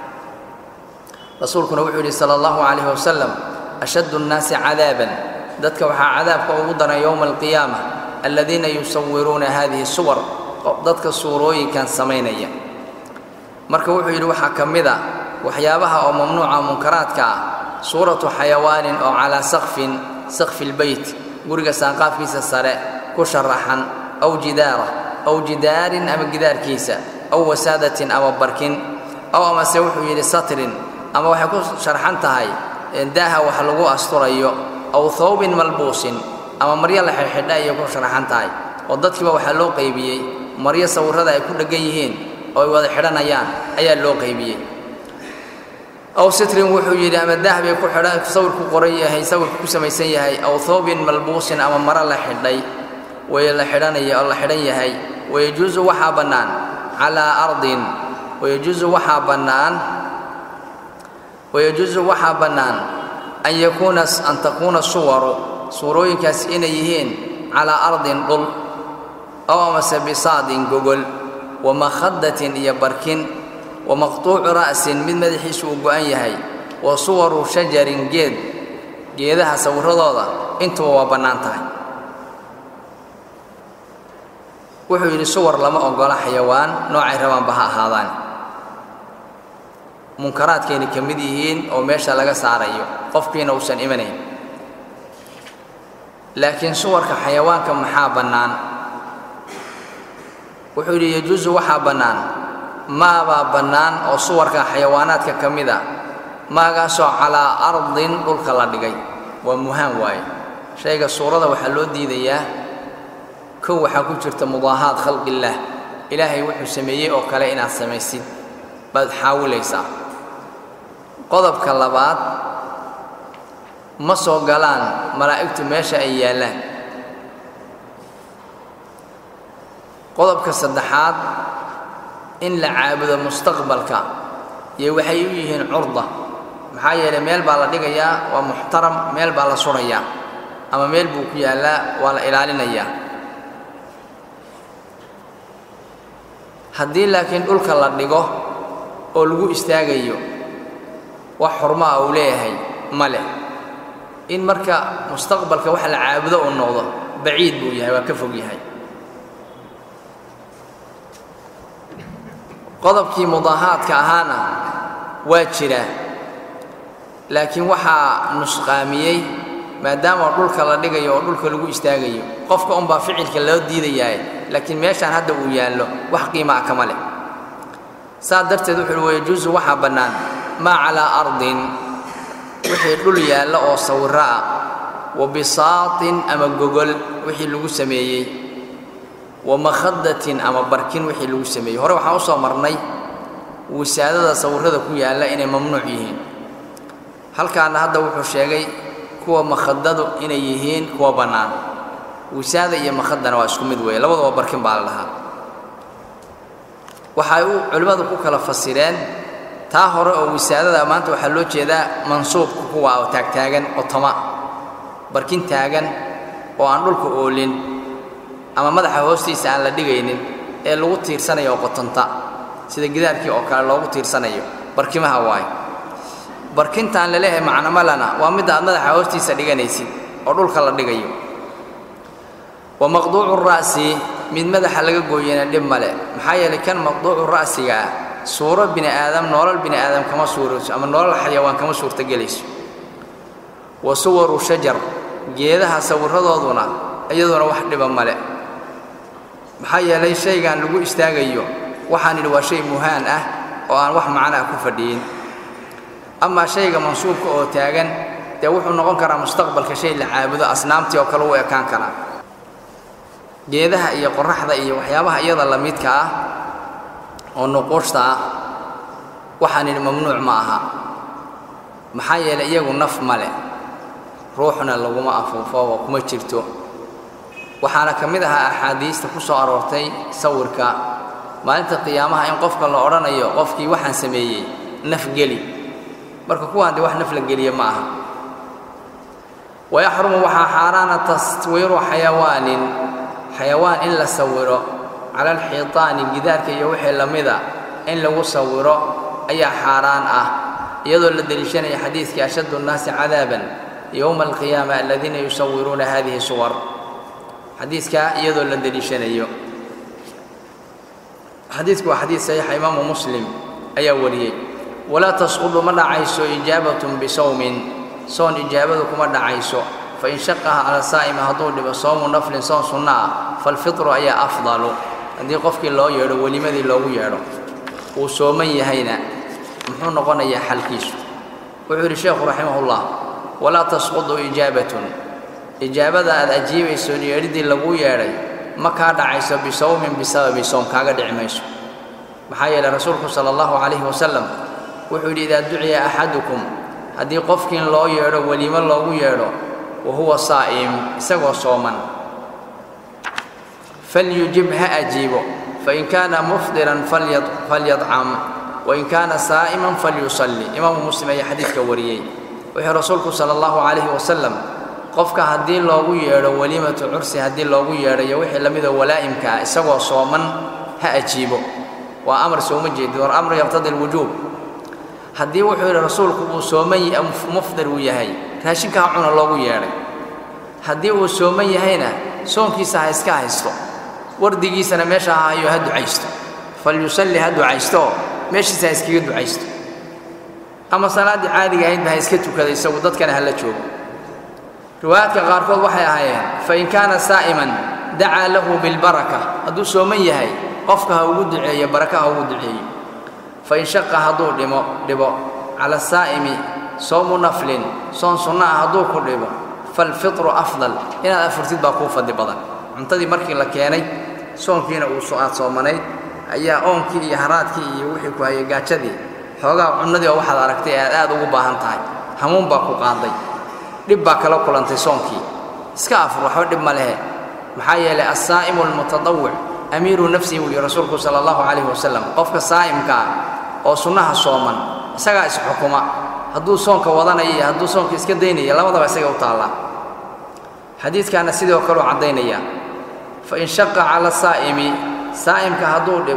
rasuulkuna wuxuu yidhi sala allahu calayhi wasalam ashaddu nnaasi cadaaban dadka waxaa cadaabka ugu daran yowma alqiyaama aladiina yusawiruuna hadihi suwar dadka suurooyinkan samaynaya marka wuxuu yidhi waxaa ka mid a waxyaabaha oo mamnuuca munkaraadka ah suuratu xayawaanin oo calaa saqfin saqfi lbeyt guriga saanqaafkiisa sare ku sharaxan aw jidaara aw jidaarin ama gidaarkiisa aw wasaadatin ama barkin aw amase wuxuu yidhi satrin ama waxay ku sharxan tahay daaha wax lagu asturayo aw thawbin malbuusin ama maryo la xidhxidha ayay ku sharaxan tahay oo dadkiiba waxaa loo qaybiyey maryo sawirrada ay ku dheggan yihiin oo ay wada xidhanayaan ayaa loo qaybiyey aw sitrin wuxuu yidhi ama daah bay ku xidhan sawirku qoran yahay sawirku ku samaysan yahay aw thawbin malbuusin ama maro la xidhay way la xidhanaya oo la xidhan yahay wayajuusu waxaa bannaan calaa ardin wayajuusu waxaa bannaan wayajuusu waxaa bannaan an yakuuna an takuuna suwaru suurooyinkaas inay yihiin calaa ardin dhul aw amase bisaadin gogol wa makhadatin iyo barkin wa maqtuucu ra'sin mid madaxiisu uu go'an yahay wa suwaru shajarin geed geedaha sawirradooda intuba waa bannaan tahay wuxuu yidhi suwar lama oggola xayawaan noocay rabaanba ha ahaadaan munkaraadkayna ka mid yihiin oo meesha laga saarayo qofkiina uusan imanayn laakiin suwarka xayawaanka maxaa bannaan wuxuu yidhi yajuusu waxaa bannaan maabaa bannaan oo suwarka xayawaanaadka ka mid a maagaasoo calaa ardin dhulka la dhigay waa muhaan waaye shayga suurada waxaa loo diidayaa kow waxaa ku jirta mudaahaad khalqillaah ilaahay wuxuu sameeyey oo kale inaad samaysid baad xaawilaysaa qodobka labaad ma soo galaan malaa'igtu meesha ay yaallaan qodobka saddexaad in la caabudo mustaqbalka iyo waxay u yihiin curda maxaa yeelay meel baa la dhigayaa waa muxtaram meel baa la surayaa ama meel buu ku yaallaa waa la ilaalinayaa haddii laakiin dhulka la dhigo oo lagu istaagayo wax xurmaa uu leeyahay ma leh in marka mustaqbalka wax la caabudo uu noqdo baciid buu yahay waa ka fog yahay qodobkii mudaahaadka ahaana waa jira laakiin waxaa nusqaamiyey maadaama dhulka la dhigayo oo dhulka lagu istaagayo qofka unbaa ficilka loo diidayaa laakiin meeshaan hadda uu yaallo wax qiima ah kama leh saas darteed wuxuu uhi wayajuusu waxaa bannaan maa calaa ardin wixii dhul yaalla oo sawirro ah wa bisaatin ama gogol wixii lagu sameeyey wa makhadatin ama barkin wixii lagu sameeyey hore waxaan u soo marnay wisaadada sawirrada ku yaalla inay mamnuuc yihiin halkaana hadda wuxuu sheegay kuwa makhadadu inay yihiin kuwa bannaan wisaada iyo makhadana waa isku mid weeye labadaba barkin baa la dhahaa waxay u culimmadu ku kala fasireen taa hore oo wisaadada maanta waxaa loo jeedaa mansuubka kuwa oo taagtaagan oo tama barkin taagan oo aan dhulka oolin ama madaxa hoostiisa aan la dhigaynin ee lagu tiirsanayo oo qotonta sida gidaarkii oo kale loogu tiirsanayo barkimaha waaye barkintaan laleeyahay macnamalana waa midda aad madaxa hoostiisa dhiganaysid oo dhulka la dhigayo wa maqduucu ra'si mid madaxa laga gooyana dhib male maxaa yeelay kan maqduucu ra'siga ah suuro bini aadam noolal bini aadam kama suurayso ama noolal xayawaan kama suurtagelayso wa suwaru shajar geedaha sawirradooduna iyaduna wax dhiba male maxaa yeelay shaygan lagu istaagayo waxaan idhi waa shay muhaan ah oo aan wax macnaa ku fadhiyin amaa shayga mansuubka oo taagan dee wuxuu noqon karaa mustaqbalka shay la caabudo asnaamtii oo kale u ekaan karaa geedaha iyo qoraxda iyo waxyaabaha iyada la midka ah oo nuquushta ah waxaan idhi mamnuuc ma aha maxaa yeelay iyagu naf ma leh ruuxna laguma afuufo oo kuma jirto waxaana ka mid ahaa axaadiista ku soo aroortay sawirka maalinta qiyaamaha in qofka la odhanayo qofkii waxaan sameeyey naf geli marka kuwaan dee wax naf la geliya ma aha wayaxrumu waxaa xaaraana taswiiru xayawaanin xayawaan in la sawiro cala alxiitaani gidaarka iyo wixii la mida in lagu sawiro ayaa xaaraan ah iyadoo la deliishanaya xadiidkii ashaddu nnaasi cadaaban yowma alqiyaama aladiina yusawiruuna hadihi suwar xadiidkaa iyadoo la deliishanayo xadiidku waa xadiid saxiixa imaamu muslim ayaa wariyey walaa tasqudu ma dhacayso ijaabatun bisawmin soon ijaabadu kuma dhacayso fain shaqaha cala saa'ima hadduu dhibo soomu naflin soon sunno ah falfitru ayaa afdalu haddii qofkii loo yeedho welimadii loogu yeedho uu sooman yahayna muxuu noqonayaa xalkiisu wuxuu yidhi sheekhu raximahullah walaa tasqudu ijaabatun ijaabada aad ajiibayso yeedhidii laguu yeedhay ma kaa dhacayso bisawmin bisababi soom kaaga dhici mayso maxaa yeelay rasuulku sala allahu calayhi wasalam wuxuu yidhi idaa duciya axadukum haddii qofkiin loo yeedho welimo loogu yeedho wa huwa saa'im isagoo sooman falyujib ha ajiibo fain kaana mufdiran falyadcam wain kaana saa'iman falyusalli imaamu muslim ayaa xadiidka wariyey wuxuu rasuulku sala allahu calayhi wasalam qofka haddii loogu yeedho walimatu cursi haddii loogu yeedhayo wixii la midoo walaa'imka ah isagoo sooman ha ajiibo waa amar sooma jeedid war amru yaqtadi alwujuub haddii wuxuu yidhi rasuulku uu sooman mufdir uu yahay raashinka ha cuna loogu yeedhay haddii uu sooman yahayna soonkiisa ha iska haysto wardigiisana meesha ha hayo ha ducaysto falyusalli ha ducaysto meeshiisa ha iskaga ducaysto ama salaaddii caadiga ahaydba ha iska tukada isagu dadkana hala joogo riwaayaadka qaarkood waxay ahaayeen fain kaana saa'iman dacaa lahu bilbaraka hadduu sooman yahay qofka ha ugu duceeyo baraka ha ugu duceeyo fain shaqa hadduu dhimo dhibo cala saa'imi soomu naflin soon sunno ah hadduu ku dhibo falfitru afdal inaad afurtid baa kuu fadli badan cuntadii markii la keenay soonkiina uu aad soomanayd ayaa oonkii iyo haraadkii iyo wixii ku hayay gaajadii xoogaa cunnadii oo waxaad aragtay aad aad ugu baahan tahay hamuun baa ku qaaday dhib baa kala kulantay soonkii iska afur waxba dhib ma lehe maxaa yeelay assaa'imu almutadawic amiiru nafsihi buu yihi rasuulku sala allahu calayhi wasalam qofka saa'imka ah oo sunnaha sooman isagaa isxukuma hadduu soonka wadanaya iyo hadduu soonka iska daynaya labadaba isaga u taallaa xadiidkaana sidoo kaleu caddaynaya fain shaqa cala saa'imi saa'imka hadduu dhibo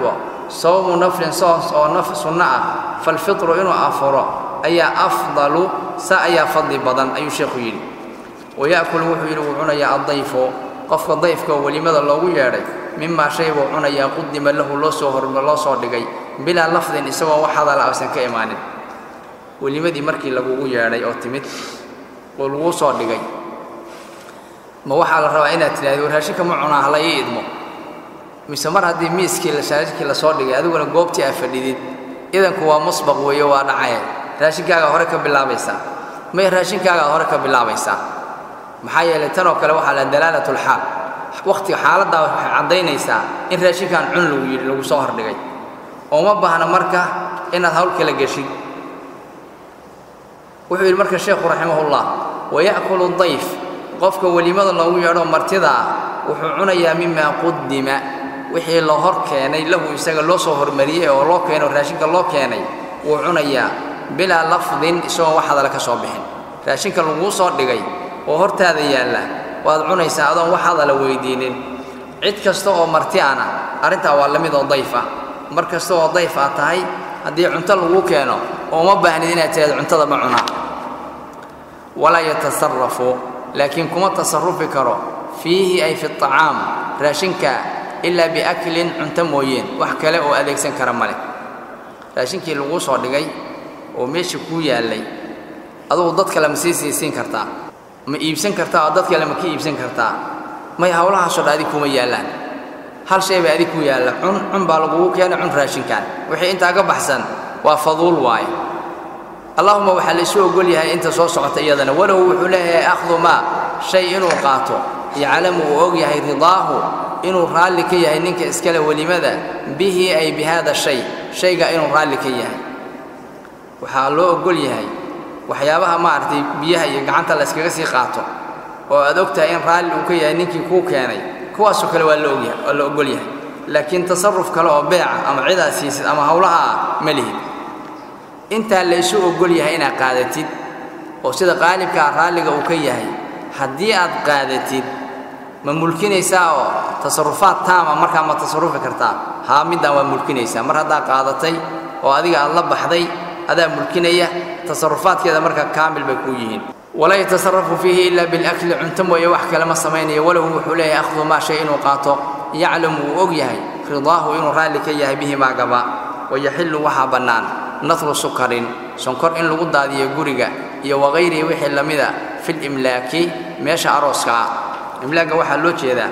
sawmu naflin soos oo naf sunno ah falfitru inuu afuro ayaa afdalu sa ayaa fadli badan ayuu sheekhu yidhi waya'kulu wuxuu yidhi wuu cunayaa addayfu qofka dayfka oo welimada loogu yeedhay mimaa shay buu cunayaa qudima lahu loo soo horma loo soo dhigay bilaa lafdin isagoo wax hadala aysan ka imaanin welimadii markii lagugu yeedhay oo timid oo laguu soo dhigay ma waxaa la rabaa inaad tidhahdo raashinka ma cunaa hala ii idmo mise mar haddii miiskii raashinkii lasoo dhigay adiguna goobtii aa fadhidid idanku waa musbaq weeye waa dhacaya raashinkaagaa hore ka bilaabaysaa may raashinkaagaa hore ka bilaabaysaa maxaa yeelay tanoo kale waxaa la dalaalatulxaal wakhtiga xaaladdaa waxay caddaynaysaa in raashinkan cun lagu yidhi lagu soo hordhigay oo ma baahna marka inaad hawl kala geshid wuxuu yidhi marka sheekhu raximahullah waya'kulu dayf qofka welimada loogu yeedho martida ah wuxuu cunayaa mimaa qudima wixii la hor keenay lahu isaga loo soo hormariyey oo loo keeno raashinka loo keenay wuu cunayaa bilaa lafdin isagoo wax hadala ka soo bixin raashinka laguu soo dhigay oo hortaada yaalla waad cunaysaa adoon wax hadala weydiinin cid kasta oo marti ana arrintaa waa la mid oo dayf ah mar kasta oo dayf aad tahay haddii cunto laguu keeno oo uma baahnid inaad tihahdo cuntada ma cunaa walaa yatasarafu laakiin kuma tasarufi karo fiihi ay fi acaam raashinka ilaa biaklin cunto mooyeen wax kale oo adeegsan kara ma leh raashinkii laguu soo dhigay oo meesha kuu yaallay adugu dad kale ma sii siisiin kartaa ma iibsan kartaa oo dad kale ma ka iibsan kartaa may hawlahaasoo dha adig kuma yaallaan hal shay baa adig ku yaalla cun cun baa lagugu keenay cun raashinkan wixii intaa ka baxsan waa faduul waaye allahuma waxaa laysu ogol yahay inta soo socota iyadana walow wuxuu leeyahay akhdu maa shay inuu qaato yaclamu uu og yahay ridaahu inuu raalli ka yahay ninka iskale welimada bihi ay bi haada shay shayga inuu raalli ka yahay waxaa loo ogol yahay waxyaabaha maaragtay biyaha iyo gacanta la yskaga sii qaato oo aad og tahay in raalli uu ka yahay ninkii kuu keenay kuwaasoo kale waa laogyahay waa la ogol yahay laakiin tasarruf kale oo beeca ama cidaad siisid ama hawlaha ah ma lihid intaa laysu ogol yahay inaad qaadatid oo sida qaalibkaa raalliga uu ka yahay haddii aad qaadatid ma mulkinaysaa oo tasarufaad taama markaa ma tasarufi kartaa haa middaan waa mulkinaysaa mar haddaa qaadatay oo adiga aad la baxday adaa mulkinaya tasarufaadkeeda markaa kaamil bay kuu yihiin walaa yatasarafu fiihi ilaa bilakli cunto mooye wax kale ma samaynayo walow wuxuu leeyahay akhdu maa shay inuu qaato yaclamu wuu og yahay ridaahu inuu raalli ka yahay bihi maa gaba wayaxillu waxaa bannaan natru sukarin sonkor in lagu daadiyo guriga iyo wagayrihi wixii la mida filimlaaki meesha arooska ah imlaagga waxaa loo jeedaa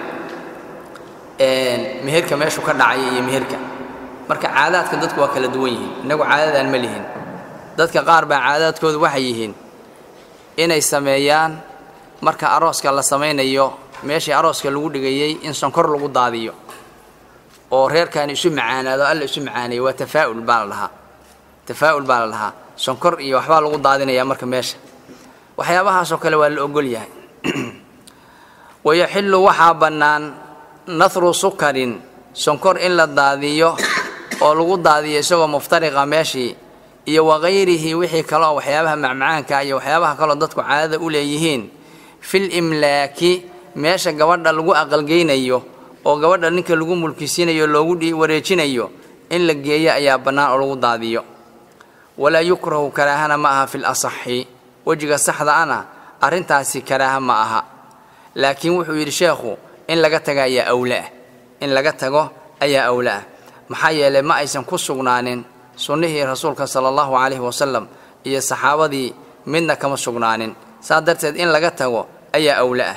meherka meeshu ka dhacaya iyo meherka marka caadaadka dadku waa kala duwan yihiin innagu caadadaan ma lihin dadka qaar baa caadaadkoodu waxay yihiin inay sameeyaan marka arooska la samaynayo meeshii arooska lagu dhigayey in sonkor lagu daadiyo oo reerkan isu macaanaado alla isu macaaneeyo waa tafaa'ul baa la dhahaa tafaa'ul baa la dhahaa sonkor iyo waxbaa lagu daadinayaa marka meesha waxyaabahaasoo kale waa la ogol yahay wayaxillu waxaa bannaan nahru sukarin sonkor in la daadiyo oo lagu daadiyo isagoo muftariqa meeshii iyo wagayrihi wixii kale oo waxyaabaha macmacaanka iyo waxyaabaha kaleo dadku caadada u leeyihiin fil imlaaki meesha gabadha lagu aqalgeynayo oo gabadha ninka lagu mulkisiinayo loogu wareejinayo in la geeyo ayaa bannaan oo lagu daadiyo walaa yukrahu karaahana ma aha fil asaxi wejiga saxda ana arrintaasi karaaha ma aha laakiin wuxuu yidhi sheekhu in laga tago ayaa awlaah in laga tago ayaa awlaah maxaa yeelay ma aysan ku sugnaanin sunnihii rasuulka sala allahu calayhi wasalam iyo saxaabadii midna kama sugnaanin saa darteed in laga tago ayaa awlaah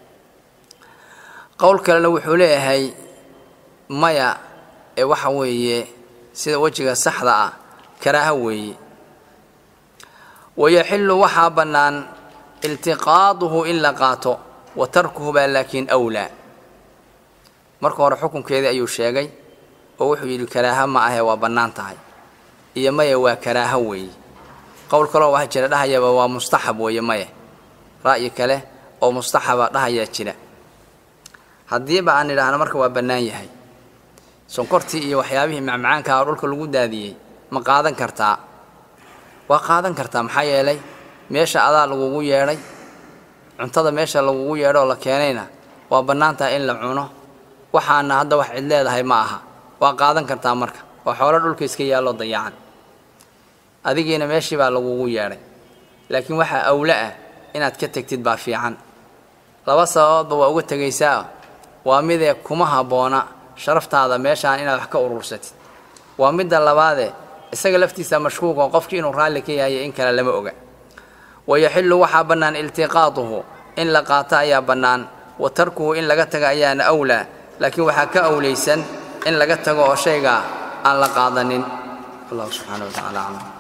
qowl kalena wuxuu leeyahay maya ee waxa weeye sida wejiga saxda ah karaaho weeye wayaxillu waxaa bannaan iltiqaaduhu in la qaato wa tarkuhu baa laakiin awlaa marka hore xukunkeedii ayuu sheegay oo wuxuu yidhi karaaho ma ahee waa bannaan tahay iyo maya waa karaaho weeye qowl kaloo waxa jira dhahayaba waa mustaxab weeye maya ra'yi kale oo mustaxaba dhahayaa jira haddiiba aan idhaahno marka waa bannaan yahay sonkortii iyo waxyaabihii macmacaanka oo dhulka lagu daadiyey ma qaadan kartaa waa qaadan kartaa maxaa yeelay meesha adaa lagugu yeedhay cuntada meesha lagugu yeedho oo la keenayna waa bannaan tahay in la cuno waxaana hadda wax cid leedahay ma aha waa qaadan kartaa marka waa xoolo dhulka iska yaalloo dayacan adigiina meeshii baa lagugu yeedhay laakiin waxaa awle ah inaad ka tegtid baa fiican laba sababoodba waa uga tegaysaa waa midee kuma habboona sharaftaada meeshaan inaad wax ka urursatid waa midda labaadee isaga laftiisa mashkuuko qofkii inuu raalli ka yahay in kale lama oga wayaxillu waxaa bannaan iltiqaatuhu in la qaato ayaa bannaan wa tarkuhu in laga taga ayaana awlaa laakiin waxaa ka awlaysan in laga tago oo shaygaa aan la qaadanin wallahu subxaana wa tacala aclam